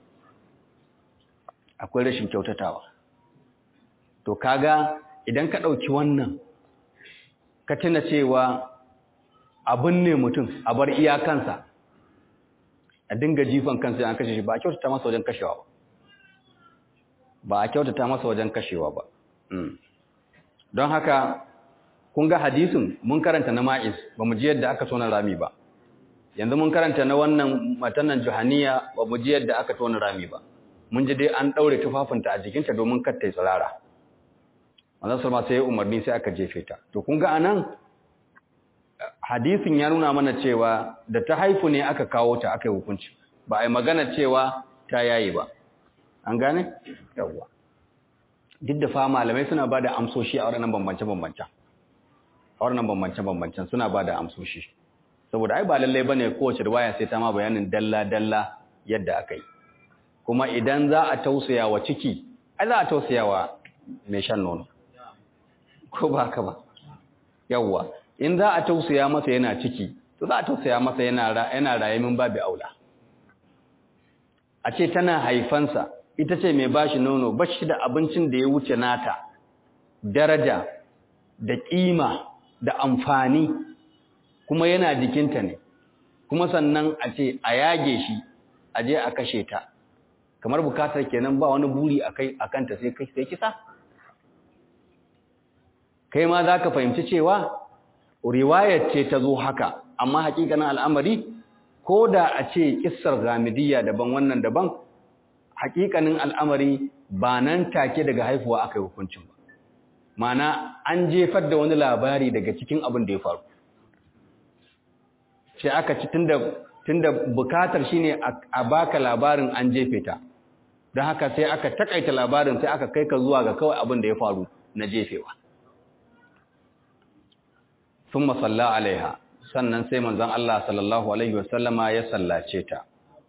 akwai rashin kyautatawa to kaga idan ka ɗauki wannan ka tuna cewa abin ne mutum a bar iyakansa a dinga jifan kansa an kashe shi ba a kyautata masa wajen kashewa ba ba a kyautata masa wajen kashewa ba don haka kun ga hadisin mun karanta na ma'iz ba mu ji yadda aka tona rami ba yanzu mun karanta na wannan matanan juhaniya ba mu ji yadda aka tona rami ba mun ji dai an daure tufafinta a jikinta domin kar ta yi tsirara manzon salma sai ya umarni sai aka jefe ta to kun ga anan hadisin ya nuna mana cewa da ta haifu ne aka kawo ta aka yi hukunci ba a yi magana cewa ta yayi ba an gane yawwa duk da fa malamai suna ba da amsoshi a waɗannan bambance-bambancen a waɗannan bambance-bambancen suna ba da amsoshi saboda ai ba lallai bane kowace riwaya sai ta ma bayanin dalla-dalla yadda aka yi kuma idan za a tausaya wa ciki ai za a tausaya wa mai shan nono ko ba haka ba yawwa in za a tausaya masa yana ciki to za a tausaya masa yana yana rayamin babu aula a ce tana haifansa ita ce mai bashi nono bashi da abincin da ya wuce nata daraja da kima da amfani kuma yana jikinta ne kuma sannan a ce a yage shi a je a kashe ta kamar bukatar kenan ba wani buri akai akanta sai kai sai kisa kai ma zaka fahimci cewa riwayar ce ta zo haka amma hakikanin al'amari ko da a ce kissar gamidiyya daban wannan daban hakikanin al'amari ba nan take daga haifuwa aka yi hukuncin ba mana an jefar da wani labari daga cikin abin da ya faru sai aka ci tunda tunda bukatar shine a baka labarin an jefe ta don haka sai aka takaita labarin sai aka kai ka zuwa ga kawai abin da ya faru na jefewa sun masalla alaiha sannan sai manzon Allah sallallahu alaihi wasallama ya sallace ta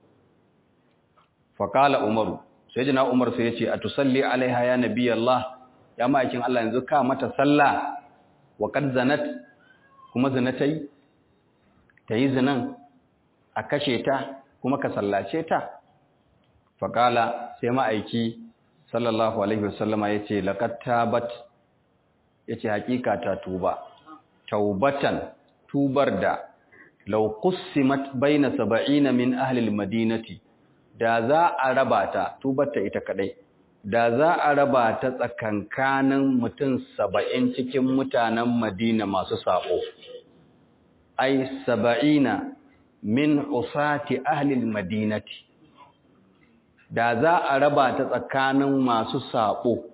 faƙala umaru sai jina umar sai ya ce a tusalli alaiha ya nabi Allah ya ma'aikin Allah yanzu ka mata sallah wa kad zanat kuma zinatai ta yi zinan a kashe ta kuma ka sallace ta faƙala sai ma'aiki sallallahu alaihi wasallama ya ce laƙat tabat ya ce haƙiƙa ta tuba taubatan tubar da lau qussimat baina saba'ina min ahli madinati da za a raba ta tubar ta ita kadai da za a raba ta tsakankanin mutum saba'in cikin mutanen madina masu saɓo ai saba'ina min usati ahlil madinati da za a raba ta tsakanin masu saɓo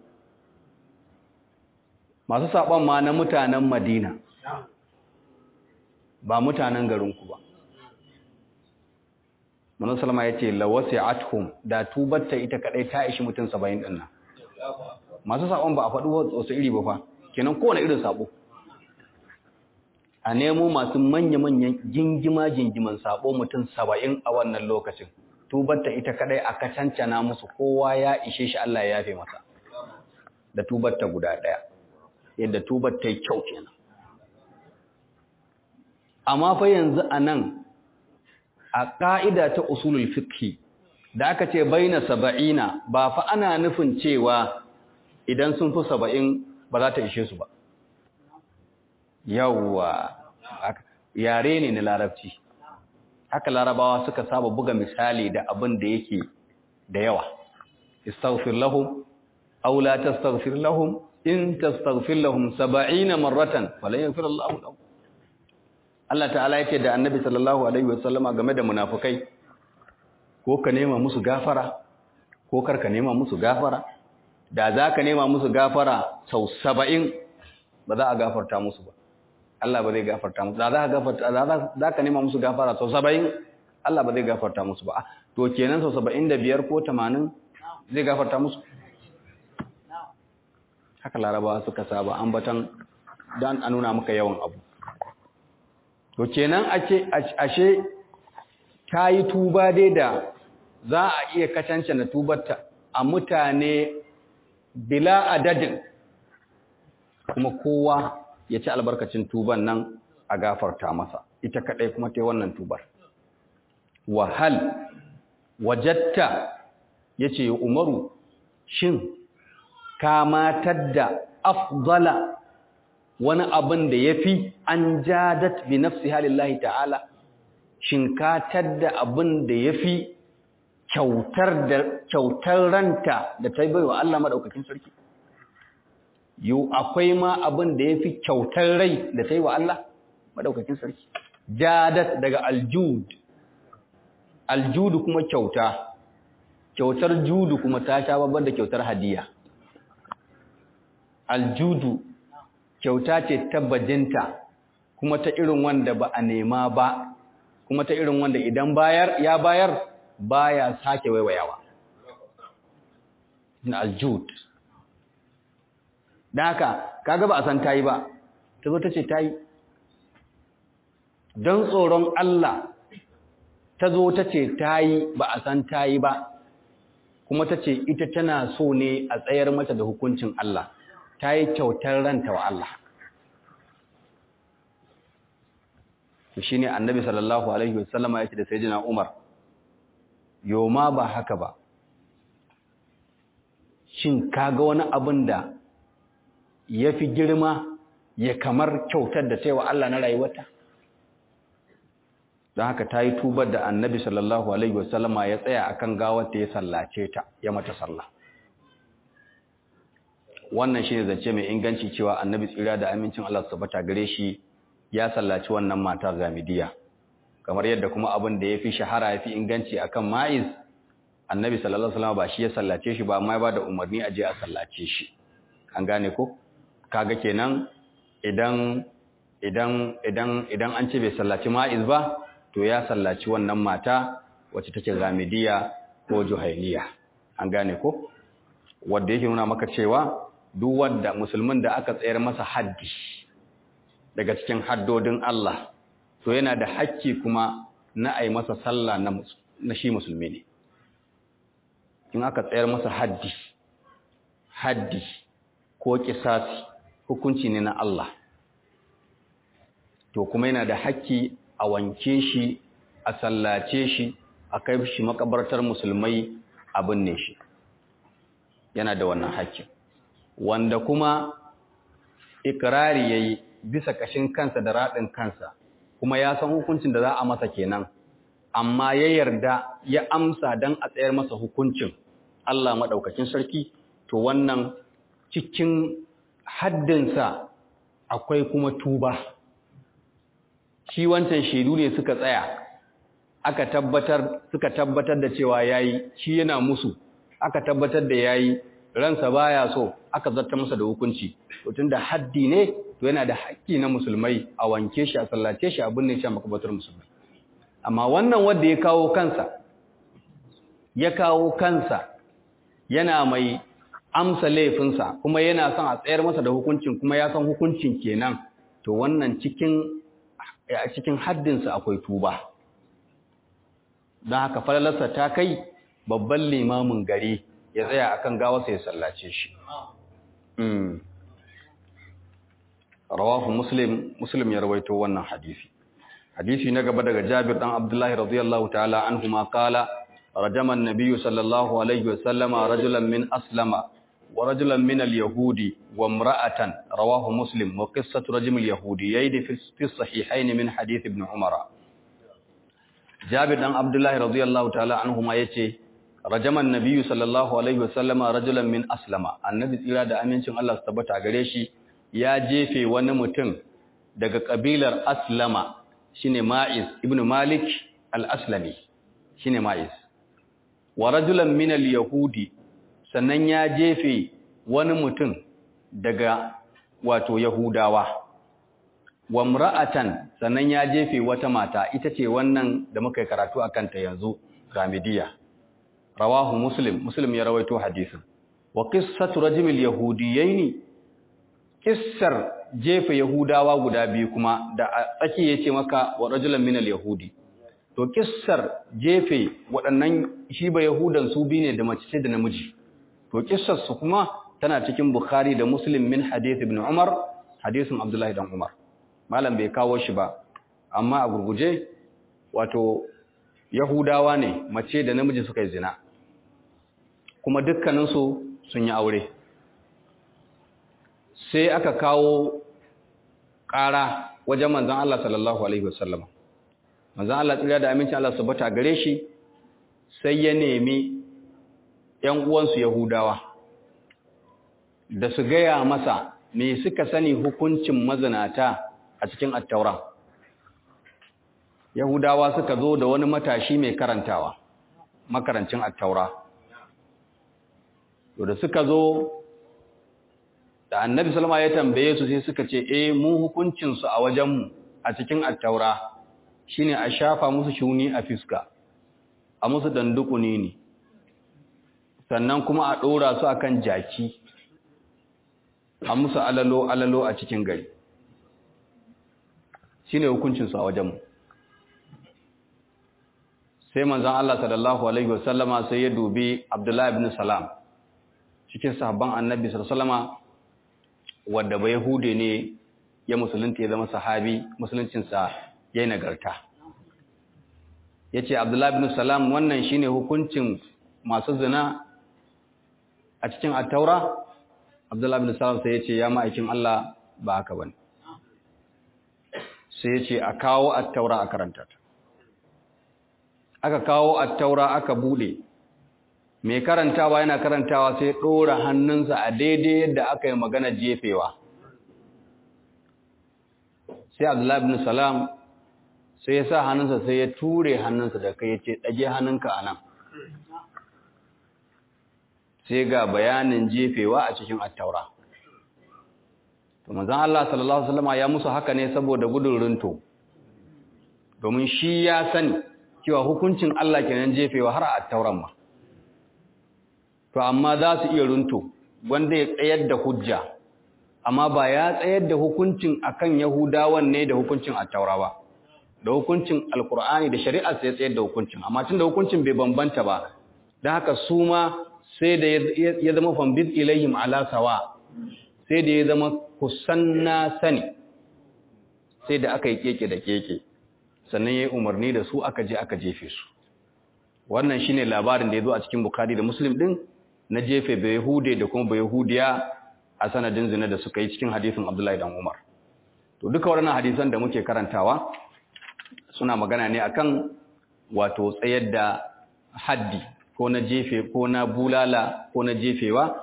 masu saɓon ma na mutanen madina ba mutanen garinku ba Manu Salama ya ce, Lawasi athum da tubatta ita kadai ta ishi mutum saba'in ɗin nan. Masu saɓon ba a faɗi wasu iri ba fa, kenan kowane irin saɓo. A nemo masu manya-manyan jingima-jingiman saɓo mutum saba'in a wannan lokacin. Tubatta ita kadai a kacancana musu kowa ya ishe shi Allah ya yafe masa. Da tubatta guda ɗaya, yadda tubatta yi kyau kenan. Amma fa yanzu a nan a ƙa'ida ta usulul fiqhi da aka ce baina saba'ina ba fa ana nufin cewa idan sun fi saba'in ba za ta ishe su ba yawwa yare ne na larabci haka larabawa suka saba buga misali da abin da yake da yawa istaghfir lahum aw la tastaghfir lahum in tastaghfir lahum 70 marratan falan yaghfir Allahu lahum Allah ta'ala yake da annabi sallallahu alaihi wasallama game da munafukai ko ka nema musu gafara ko kar ka nema musu gafara da za ka nema musu gafara sau saba'in ba za a gafarta musu ba Allah ba zai gafarta musu da za ka gafarta za ka nema musu gafara sau saba'in Allah ba zai gafarta musu ba to kenan sau saba'in da biyar ko tamanin zai gafarta musu haka larabawa suka saba ambatan don a nuna maka yawan abu to kenan ake ashe ta yi tuba dai da za a iya kacance na tubarta a mutane bila adadin kuma kowa ya ci albarkacin tuban nan a gafarta masa ita kadai kuma ta yi wannan tubar wahal wajatta ya ce umaru shin kamatar da afdala wani abin da ya fi an jadat bi nafsi halillahi ta'ala shinkatar da abin da ya fi kyautar ranta da ta bai wa Allah maɗaukakin sarki yau akwai ma abin da ya fi kyautar rai da ta yi wa Allah maɗaukakin sarki jadat daga aljud aljudu kuma kyauta kyautar judu kuma ta sha babban da kyautar hadiya aljudu kyauta ce ta bajinta kuma ta irin wanda ba a nema ba kuma ta irin wanda idan bayar ya bayar baya sake waiwayawa na aljud dan haka kaga ba a san tayi ba ta zo ta ce tayi don tsoron Allah ta zo ta ce tayi ba a san tayi ba kuma ta ce ita tana so ne a tsayar mata da hukuncin Allah ta yi kyautar ranta wa Allah. Shi ne annabi sallallahu Alaihi wasallama ya ce da sai jina Umar, Yoma ba haka ba, shin kaga wani abin da ya fi girma ya kamar kyautar da ta yi wa Allah na rayuwata? Don haka ta yi tubar da annabi sallallahu Alaihi wasallama ya tsaya akan gawar ta ya sallace ta, ya mata sallah. wannan shi ne zance mai inganci cewa annabi tsira da amincin Allah su tabbata gare shi ya sallaci wannan matar zamidiya kamar yadda kuma abin da ya fi shahara ya fi inganci akan ma'iz annabi sallallahu alaihi wasallam ba shi ya sallace shi ba amma ya bada umarni a je a sallace shi an gane ko kaga kenan idan idan idan idan an ce bai sallaci ma'iz ba to ya sallaci wannan mata wacce take zamidiya ko juhailiya an gane ko wanda yake nuna maka cewa duk wanda musulmin da aka tsayar masa haddi daga cikin haddodin Allah to yana da hakki kuma na ai masa sallah na na shi musulmi ne in aka tsayar masa haddi haddi ko kisasi hukunci ne na Allah to kuma yana da hakki a wanke shi a sallace shi a kai shi makabartar musulmai a binne shi yana da wannan hakkin wanda kuma ikirari yayi bisa kashin kansa da radin kansa kuma ya san hukuncin da za a masa kenan amma ya yarda ya amsa dan a tsayar masa hukuncin Allah madaukakin sarki to wannan cikin haddinsa akwai kuma tuba shi wancan shaidu ne suka tsaya aka tabbatar suka tabbatar da cewa yayi shi yana musu aka tabbatar da yayi ransa baya so aka zarta masa da hukunci to tunda haddi ne to yana da haƙƙi na musulmai a wanke shi a sallace shi a binne shi a makabatar musulmai amma wannan wanda ya kawo kansa ya kawo kansa yana mai amsa laifinsa kuma yana son a tsayar masa da hukuncin kuma ya san hukuncin kenan to wannan cikin a cikin haddinsa akwai tuba don haka falalarsa ta kai babban limamin gari ya tsaya akan gawarsa ya sallace shi rawahu muslim muslim ya rawaito wannan hadisi hadisi na gaba daga jabir dan abdullahi radiyallahu ta'ala anhuma qala rajama an-nabiy sallallahu alaihi wasallam rajulan min aslama wa rajulan min al-yahudi wa imra'atan rawahu muslim wa qissatu rajm al-yahudi fi fi sahihayn min hadith ibn umar jabir dan abdullahi radiyallahu ta'ala anhuma yace rajama an-nabiy sallallahu alaihi wasallam rajulan min aslama annabi tsira da amincin Allah su tabbata gare shi ya jefe wani mutum daga kabilar aslama shine ma'iz ibn malik al-aslami shine ma'iz wa rajulan min al-yahudi sannan ya jefe wani mutum daga wato yahudawa wa imra'atan sannan ya jefe wata mata ita ce wannan da muka karatu akan ta yanzu gamidiya rawahu muslim muslim ya rawaito hadisin wa qissatu rajulil yahudiyaini kissar jefa yahudawa guda biyu kuma da tsaki yace maka wa rajulan minal yahudi to kissar jefe waɗannan shi ba yahudan su bi ne da mace ce da namiji to kissar su kuma tana cikin bukhari da muslim min hadith ibn umar hadisin abdullahi dan umar malam bai kawo shi ba amma a gurguje wato yahudawa ne mace da namiji suka yi zina kuma dukkaninsu sun yi aure sai aka kawo ƙara wajen manzan Allah sallallahu Alaihi wasallama. Manzan Allah tsira da amincin Allah sabata gare shi sai ya nemi ‘yan uwansu Yahudawa da su gaya masa me suka sani hukuncin mazinata a cikin attaura. Yahudawa suka zo da wani matashi mai karantawa, makarancin attaura. To da suka zo da annabi salama ya tambaye su sai suka ce eh mu hukuncinsu a wajenmu a cikin attaura shine a shafa musu shuni a fiska a musu dandukuni ne sannan kuma a ɗora su akan jaki a musu alalo alalo a cikin gari shine hukuncinsu a wajenmu sai manzon Allah sallallahu alaihi wasallama sai ya dubi Abdullahi ibn Salam cikin sahabban annabi sallallahu alaihi wasallama wadda ba Yahude ne ya musulunta ya zama sahabi musuluncinsa ya yi nagarta. Ya ce, Abdullahi bin Salam wannan shi ne hukuncin masu zina a cikin attaura? Abdullahi bin Salam sai ya ce, ya ma'aikin Allah ba haka ba Sai ya ce, a kawo attaura a karanta ta. Aka kawo attaura aka bude. mai karantawa yana karantawa sai ɗora hannunsa a daidai yadda aka yi magana jefewa sai abdullahi ibn salam sai ya sa hannunsa sai ya ture hannunsa da kai ya ce ɗage hannunka a nan sai ga bayanin jefewa a cikin attaura to manzon Allah sallallahu alaihi wasallam ya musu haka ne saboda gudun runto domin shi ya sani cewa hukuncin Allah kenan jefewa har a attauran ma to amma za su iya runto wanda ya tsayar da hujja amma ba ya tsayar da hukuncin akan yahudawan ne da hukuncin attaura ba da hukuncin alkur'ani da shari'a sai tsayar da hukuncin amma tunda hukuncin bai bambanta ba dan haka su ma sai da ya zama fambid ilayhim ala sawa sai da ya zama kusanna sani sai da aka yi keke da keke sannan ya yi umarni da su aka je aka jefe su wannan shine labarin da ya zo a cikin bukari da muslim din na jefe bayahude da kuma bayahudiya a sanadin zina da suka yi cikin hadisin abdullahi dan umar to duka waɗannan hadisan da muke karantawa suna magana ne akan wato tsayar da haddi ko na jefe ko na bulala ko na jefewa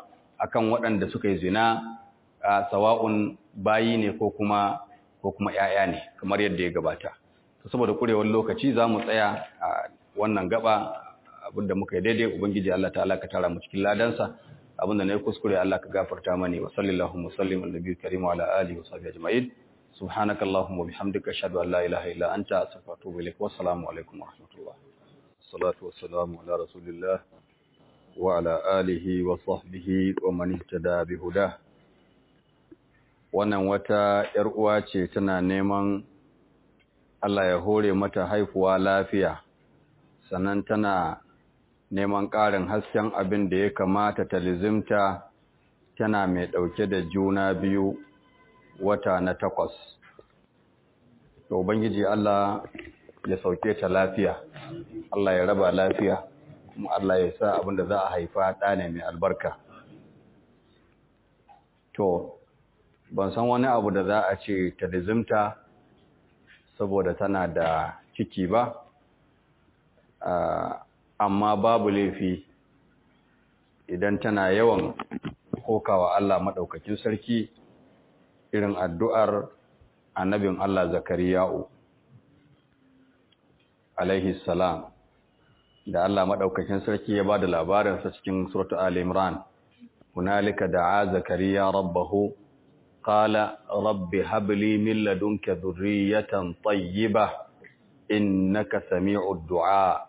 akan waɗanda suka yi zina a sawa'un bayi ne ko kuma ko kuma ƴaƴa ne kamar yadda ya gabata to saboda kurewar lokaci za mu tsaya a wannan gaba abinda muka yi daidai ubangiji Allah ta'ala ka tara mu cikin ladansa abinda na yi kuskure Allah ka gafarta mani wa sallallahu wa sallim ala nabiyyi karim wa ala alihi wa sahbihi ajma'in subhanakallahumma wa bihamdika ashhadu an la ilaha illa anta astaghfiruka wa atubu ilaik wa assalamu alaikum wa rahmatullah salatu wassalamu ala rasulillah wa ala alihi wa sahbihi wa man ihtada bi hudah wannan wata yar uwa ce tana neman Allah ya hore mata haifuwa lafiya sannan tana neman ƙarin hasken abin da ya kamata ta lizimta tana mai ɗauke da juna biyu wata na takwas. To, Ubangiji Allah ya sauke ta lafiya, Allah ya raba lafiya, kuma Allah ya sa abin da za a haifa ɗane mai albarka. To, ban san wani abu da za a ce ta lizimta saboda tana da ciki ba, amma babu laifi idan tana yawan kokawa Allah maɗaukakin sarki irin addu'ar annabin Allah Zakariya'u alaihi salam da Allah maɗaukakin sarki ya ba da labarinsa cikin suratu al-imran hunalika da'a zakariya rabbahu qala rabbi habli min ladunka dhurriyatan tayyibah innaka sami'ud du'a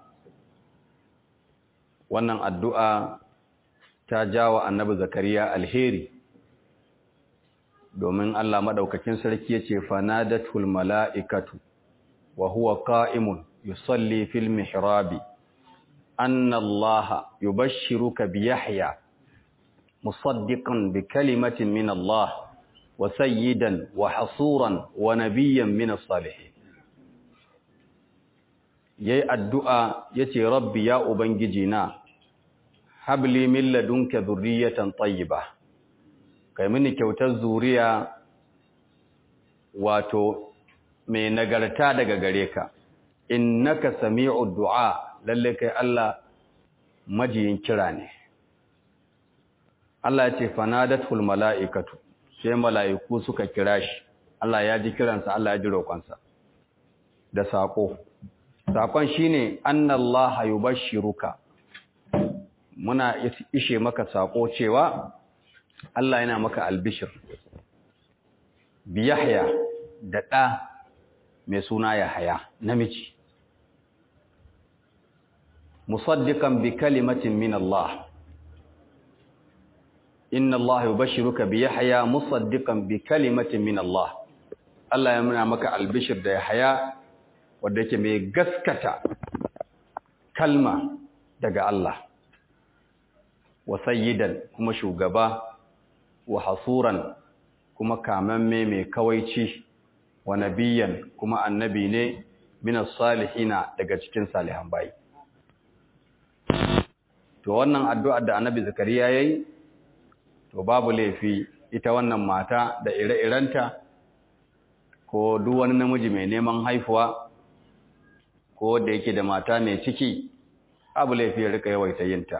wannan addu'a ta jawa annabi zakariya alheri domin Allah maɗaukakin sarki ya ce fanadatul mala'ikatu wa huwa qa'imun yusalli fil mihrabi anna Allah yubashshiruka bi Yahya musaddiqan bi kalimatin min Allah wa sayyidan wa hasuran wa nabiyyan min as-salihin yayi addu'a yace rabbi ya ubangiji na habli min ladunka dhurriyatan tayyibah kai mini kyautar zuriya wato mai nagarta daga gare ka innaka sami'ud du'a lalle kai Allah majiyin kira ne Allah ya ce fanadatul mala'ikatu sai mala'iku suka kira shi Allah ya ji kiransa Allah ya ji roƙonsa da saƙo saƙon shine annallaha yubashshiruka muna ishe maka saƙo cewa Allah yana maka albishir bi Yahya da ɗa mai suna Yahaya namiji musaddiqan bi kalimatin min Allah inna Allah yubashshiruka bi Yahya musaddiqan bi kalimatin min Allah Allah ya muna maka albishir da Yahaya wanda yake mai gaskata kalma daga Allah wa sayyidan kuma shugaba wa hasuran kuma kamamme mai kawaici wa nabiyan kuma annabi ne minas salihina daga cikin salihan bayi to wannan addu'ar da annabi zakariya yayi to babu laifi ita wannan mata da ire-irenta ko duk wani namiji mai neman haifuwa ko da yake da mata mai ciki babu laifi ya rika yawaita yinta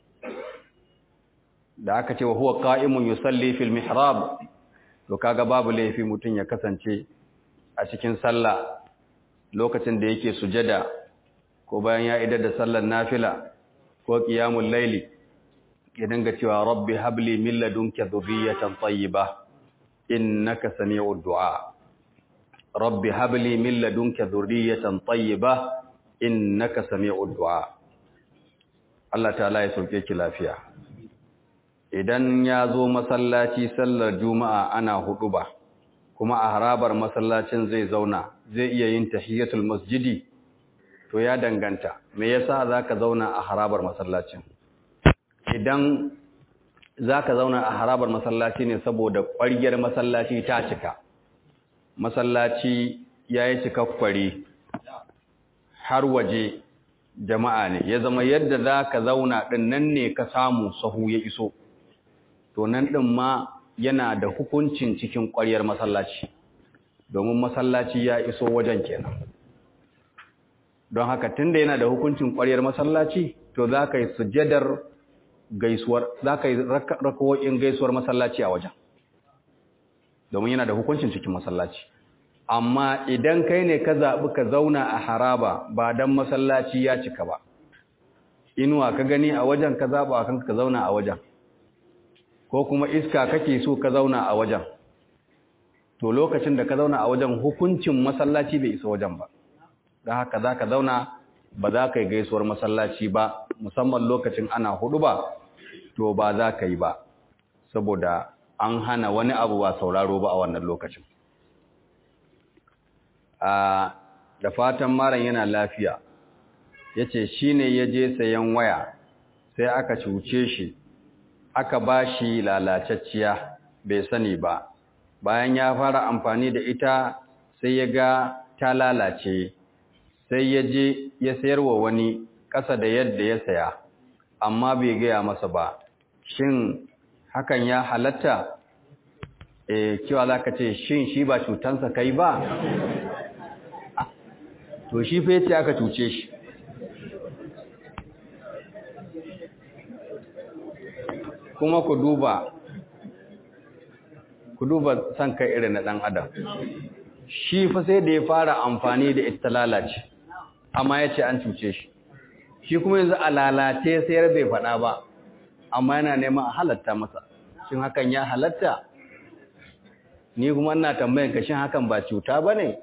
da aka ce wa huwa qa'imun yusalli fil mihrab to kaga babu laifi mutun ya kasance a cikin sallah lokacin da yake sujada ko bayan ya idar da sallar nafila ko qiyamul layli ya dinga cewa rabbi habli min ladunka dhurriyatan tayyibah innaka sami'ud du'a rabbi habli min ladunka dhurriyatan tayyibah innaka sami'ud du'a Allah ta'ala ya sauke ki lafiya idan ya zo masallaci sallar juma'a ana hudu ba kuma a harabar masallacin zai zauna zai iya yin tahiyatul masjidi to ya danganta me yasa zaka zauna a harabar masallacin idan zaka zauna a harabar masallaci ne saboda ƙwariyar masallaci ta cika masallaci yayi cikakkwari har waje jama'a ne ya zama yadda zaka zauna din nan ne ka samu sahu ya iso to nan ɗin ma yana da hukuncin cikin ƙwaryar masallaci domin masallaci ya iso wajen kenan don haka tunda yana da hukuncin ƙwaryar masallaci to za ka yi sujadar gaisuwar za ka yi rakawoyin gaisuwar masallaci a wajen domin yana da hukuncin cikin masallaci amma idan kai ne ka zaɓi ka zauna a haraba ba don masallaci ya cika ba inuwa ka gani a wajen ka zaɓa a kanka ka zauna a wajen ko kuma iska kake so ka zauna a wajen to lokacin da ka zauna a wajen hukuncin masallaci bai isa wajen ba don haka za ka zauna ba za ka yi gaisuwar masallaci ba musamman lokacin ana hudu ba to ba za ka yi ba saboda an hana wani abu ba sauraro ba a wannan lokacin da fatan maran yana lafiya ya ce shi ne ya je sayan waya sai aka cuce shi aka ba shi lalacacciya bai sani ba bayan ya fara amfani da ita sai ya ga ta lalace sai ya je ya sayar wa wani ƙasa da yadda ya saya amma bai gaya masa ba shin hakan ya halatta e cewa za ka ce shin shi ba cutansa kai ba to shi fa yace aka cuce shi kuma ku duba ku duba san kai irin na dan adam shi fa sai da ya fara amfani da ita lalace amma yace an cuce shi shi kuma yanzu a lalace sayar bai faɗa ba amma yana neman a halatta masa shin hakan ya halatta ni kuma ina tambayan ka shin hakan ba cuta bane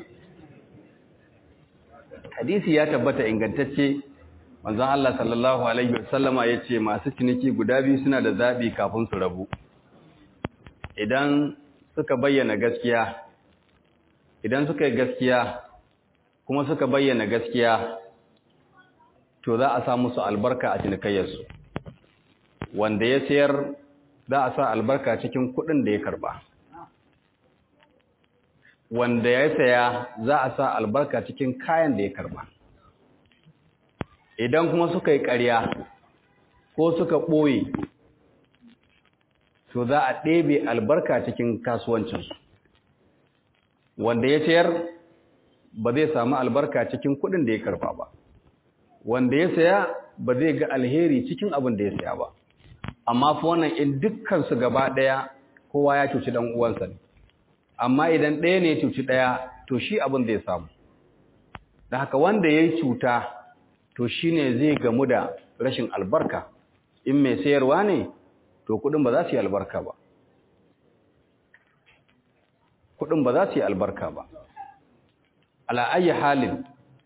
hadisi ya tabbata ingantacce manzon Allah sallallahu alaihi wasallama yace masu ciniki guda biyu suna da zabi kafin su rabu idan suka bayyana gaskiya idan suka yi gaskiya kuma suka bayyana gaskiya to za a sa musu albarka a cinikayyarsu wanda ya sayar za a sa albarka cikin kuɗin da ya karba wanda ya saya za a sa albarka cikin kayan da ya karba idan kuma suka yi ƙarya ko suka ɓoye to za a ɗebe albarka cikin kasuwancinsu wanda ya sayar ba zai samu albarka cikin kuɗin da ya karba ba wanda ya saya ba zai ga alheri cikin abin da ya saya ba amma fa wannan in dukkansu gaba ɗaya kowa ya cuci ɗan uwansa ne amma idan ɗaya ne cuci ɗaya to shi abin zai samu da haka wanda ya yi cuta to shi ne zai gamu da rashin albarka in mai sayarwa ne to kudin ba za su yi albarka ba kudin ba za su yi albarka ba ala'ayi halin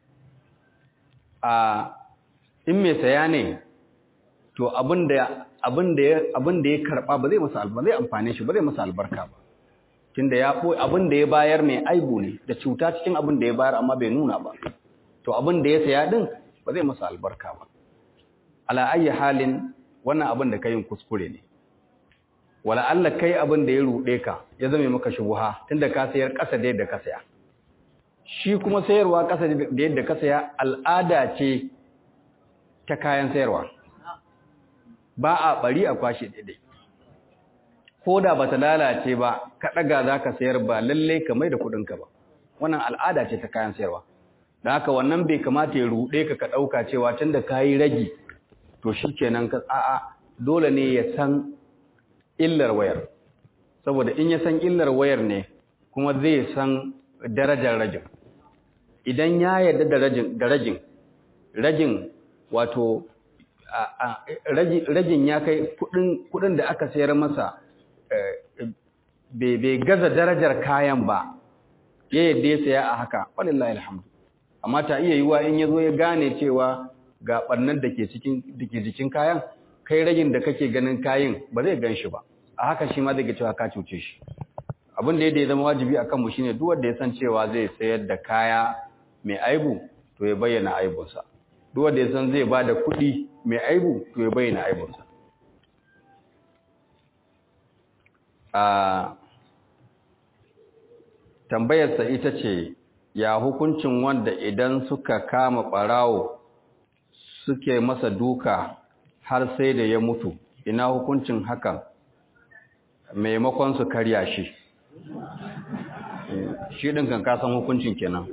a in mai saya ne to abin da ya karɓa ba zai masa albarka zai amfane shi ba zai masa albarka ba tunda ya ɓoye abin da ya bayar mai aibu ne da cuta cikin abin da ya bayar amma bai nuna ba to abin da ya saya din ba zai masa albarka ba ala ayi halin wannan abin da kayin kuskure ne wala Allah kai abin da ya rude ka ya zame maka shubha tunda ka sayar ƙasa da yadda ka saya shi kuma sayarwa ƙasa da yadda ka saya al'ada ce ta kayan sayarwa ba a bari a kwashe daidai ko da ba ta lalace ba ka ɗaga za ka sayar ba lalle ka mai da kuɗinka ba wannan al'ada ce ta kayan sayarwa da haka wannan bai kamata ya ruɗe ka ka ɗauka cewa tun da ka yi ragi to shi kenan ka a'a dole ne ya san illar wayar saboda in ya san illar wayar ne kuma zai san darajar rajin idan ya yarda da rajin da rajin rajin wato rajin ya kai kuɗin da aka sayar masa bai gaza darajar kayan ba ya yadda ya saya a haka walillahi alhamdu amma ta iya yiwa in yazo ya gane cewa ga barnan da ke cikin dake jikin kayan kai ragin da kake ganin kayan ba zai gan shi ba a haka shi ma zai ga cewa ka cuce shi abin da ya zama wajibi akan mu shine duk wanda ya san cewa zai sayar da kaya mai aibu to ya bayyana aibunsa duk wanda ya san zai bada kuɗi mai aibu to ya bayyana aibunsa a tambayarsa ita ce ya hukuncin wanda idan suka kama ɓarawo suke masa duka har sai da ya mutu ina hukuncin hakan maimakon su karya shi shi ɗin kan kasan hukuncin kenan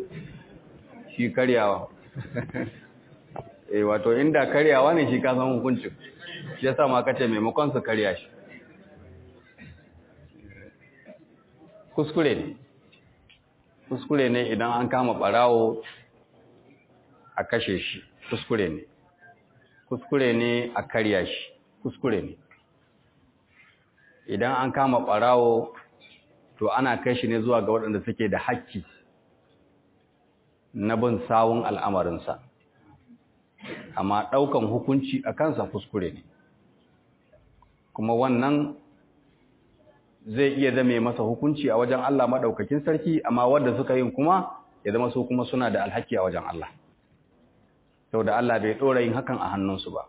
shi karyawa e wato inda karyawa ne shi kasan hukuncin shi yasa ma kace maimakon su karya shi kuskure ne kuskure ne idan an kama barawo a kashe shi kuskure ne kuskure ne a karya shi kuskure ne idan an kama barawo to ana kai shi ne zuwa ga waɗanda suke da hakki na bin sawun al'amarinsa amma ɗaukan hukunci a kansa kuskure ne kuma wannan zai iya zame masa hukunci a wajen Allah maɗaukakin sarki amma wadda suka yin kuma ya zama su kuma suna da alhaki a wajen Allah sau da Allah bai ɗora yin hakan a hannunsu ba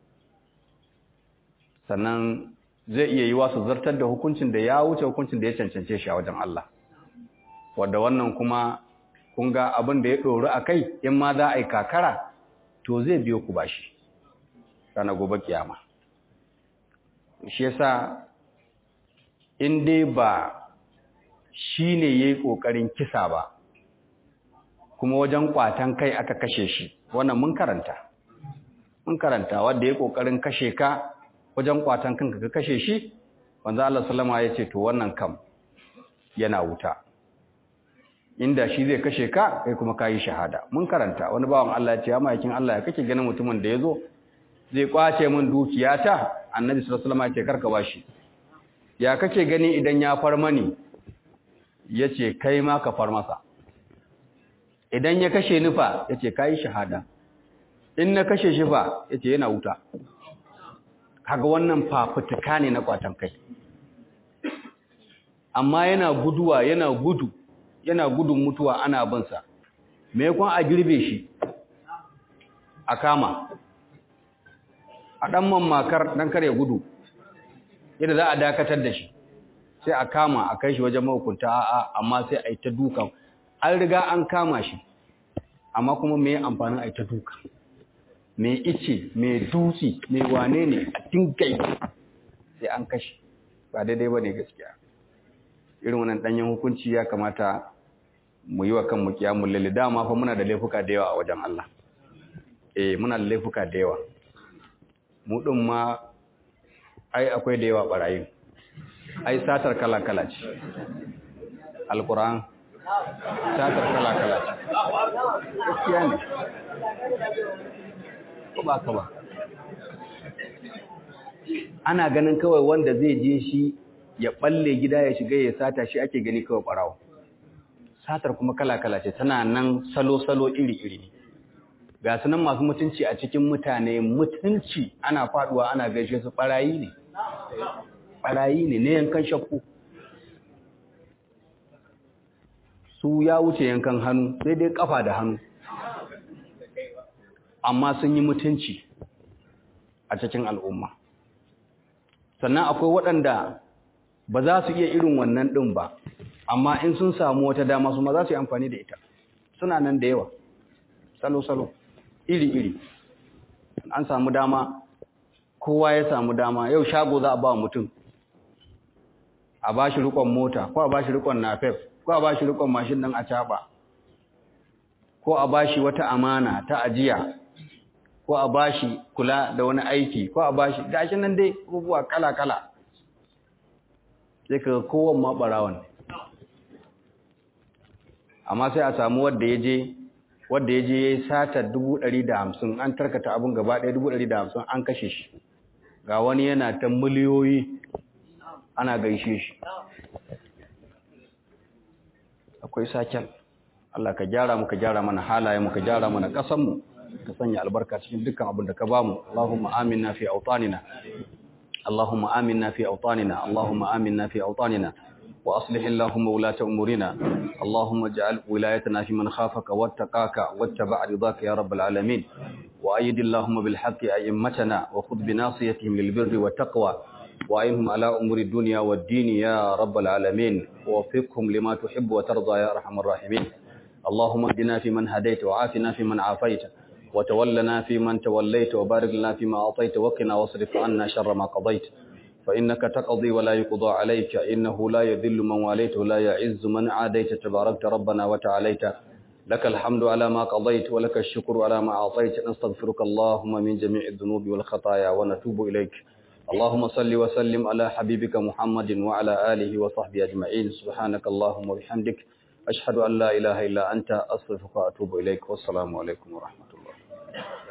sannan zai iya yi wasu zartar da hukuncin da ya wuce hukuncin da ya cancance shi a wajen Allah wadda wannan kuma kun ga abin da ya ɗoru a kai in ma za a yi kakara to zai biyo ku bashi ranar gobe kiyama shi yasa in dai ba shi ne ya yi ƙoƙarin kisa ba kuma wajen ƙwatan kai aka kashe shi wannan mun karanta mun karanta wadda ya yi ƙoƙarin kashe ka wajen ƙwatan kanka ka kashe shi wanzu Allah salama ya ce to wannan kam yana wuta inda shi zai kashe ka kai kuma ka yi shahada mun karanta wani bawan Allah ya ce ya ma'aikin Allah ya kake ganin mutumin da ya zo zai kwace min dukiyata annabi sallallahu alaihi wasallam ya ce karka bashi ya kake gani idan ya far mani yace kai ma ka far masa idan ya kashe ni fa yace kai shahada in na kashe shi fa yace yana wuta kaga wannan fafutuka ne na kwatan kai amma yana guduwa yana gudu yana gudun mutuwa ana bin sa me yakon a girbe shi a kama a dan mammakar dan kare gudu yadda za a dakatar da shi sai a kama a kai shi wajen mahukunta a'a amma sai a yi ta dukan an riga an kama shi amma kuma me amfanin a yi ta duka me ice me dutse me wane ne a tinkai sai an kashe ba daidai ba ne gaskiya irin wannan danyen hukunci ya kamata mu yi wa kanmu kiyamun lalle dama fa muna da laifuka da yawa a wajen Allah eh muna da laifuka da yawa mu din ma ai akwai da yawa barayin ai satar kala-kala ce alkuran satar kala-kala ce gaskiya ne ko ba ka ba ana ganin kawai wanda zai je shi ya balle gida ya shiga ya sata shi ake gani kawai barawo satar kuma kala-kala ce tana nan salo-salo iri-iri ga sunan masu mutunci a cikin mutane mutunci ana faduwa ana gaishe su barayi ne barayi ne na yankan shakku su ya wuce yankan hannu sai dai kafa da hannu amma sun yi mutunci a cikin al'umma sannan akwai waɗanda ba za su iya irin wannan ɗin ba amma in sun samu wata dama su ma za su yi amfani da ita suna nan da yawa salo-salo iri-iri an samu dama kowa ya samu dama yau shago za a ba mutum a ba shi rikon mota ko a ba shi rikon nafef ko a ba shi rikon mashin ɗin a caɓa ko a ba shi wata amana ta ajiya ko a ba shi kula da wani aiki ko a ba shi gashi nan dai abubuwa kala-kala sai ka kowan ma ɓarawan amma sai a samu wadda ya je wadda ya je ya yi satar hamsin an tarkata abin gaba ɗaya hamsin an kashe shi ga wani yana ta miliyoyi ana gaishe shi akwai saken Allah ka gyara mu ka gyara mana halaye mu ka gyara mana ƙasanmu ka sanya albarka cikin dukkan abin da ka bamu Allahumma aminna fi awtanina Allahumma aminna fi awtanina Allahumma aminna fi awtanina وأصلح اللهم ولاة أمورنا اللهم اجعل ولايتنا في من خافك واتقاك واتبع رضاك يا رب العالمين وأيد اللهم بالحق أئمتنا وخذ بناصيتهم للبر والتقوى وأينهم على أمور الدنيا والدين يا رب العالمين ووفقهم لما تحب وترضى يا أرحم الراحمين اللهم اهدنا فيمن هديت وعافنا فيمن عافيت وتولنا فيمن توليت وبارك لنا فيما أعطيت وقنا واصرف عنا شر ما قضيت فإنك تقضي ولا يقضى عليك إنه لا يذل من واليت ولا يعز من عاديت تباركت ربنا وتعاليت لك الحمد على ما قضيت ولك الشكر على ما أعطيت نستغفرك اللهم من جميع الذنوب والخطايا ونتوب إليك اللهم صل وسلم على حبيبك محمد وعلى آله وصحبه أجمعين سبحانك اللهم وبحمدك أشهد أن لا إله إلا أنت أستغفرك وأتوب إليك والسلام عليكم ورحمة الله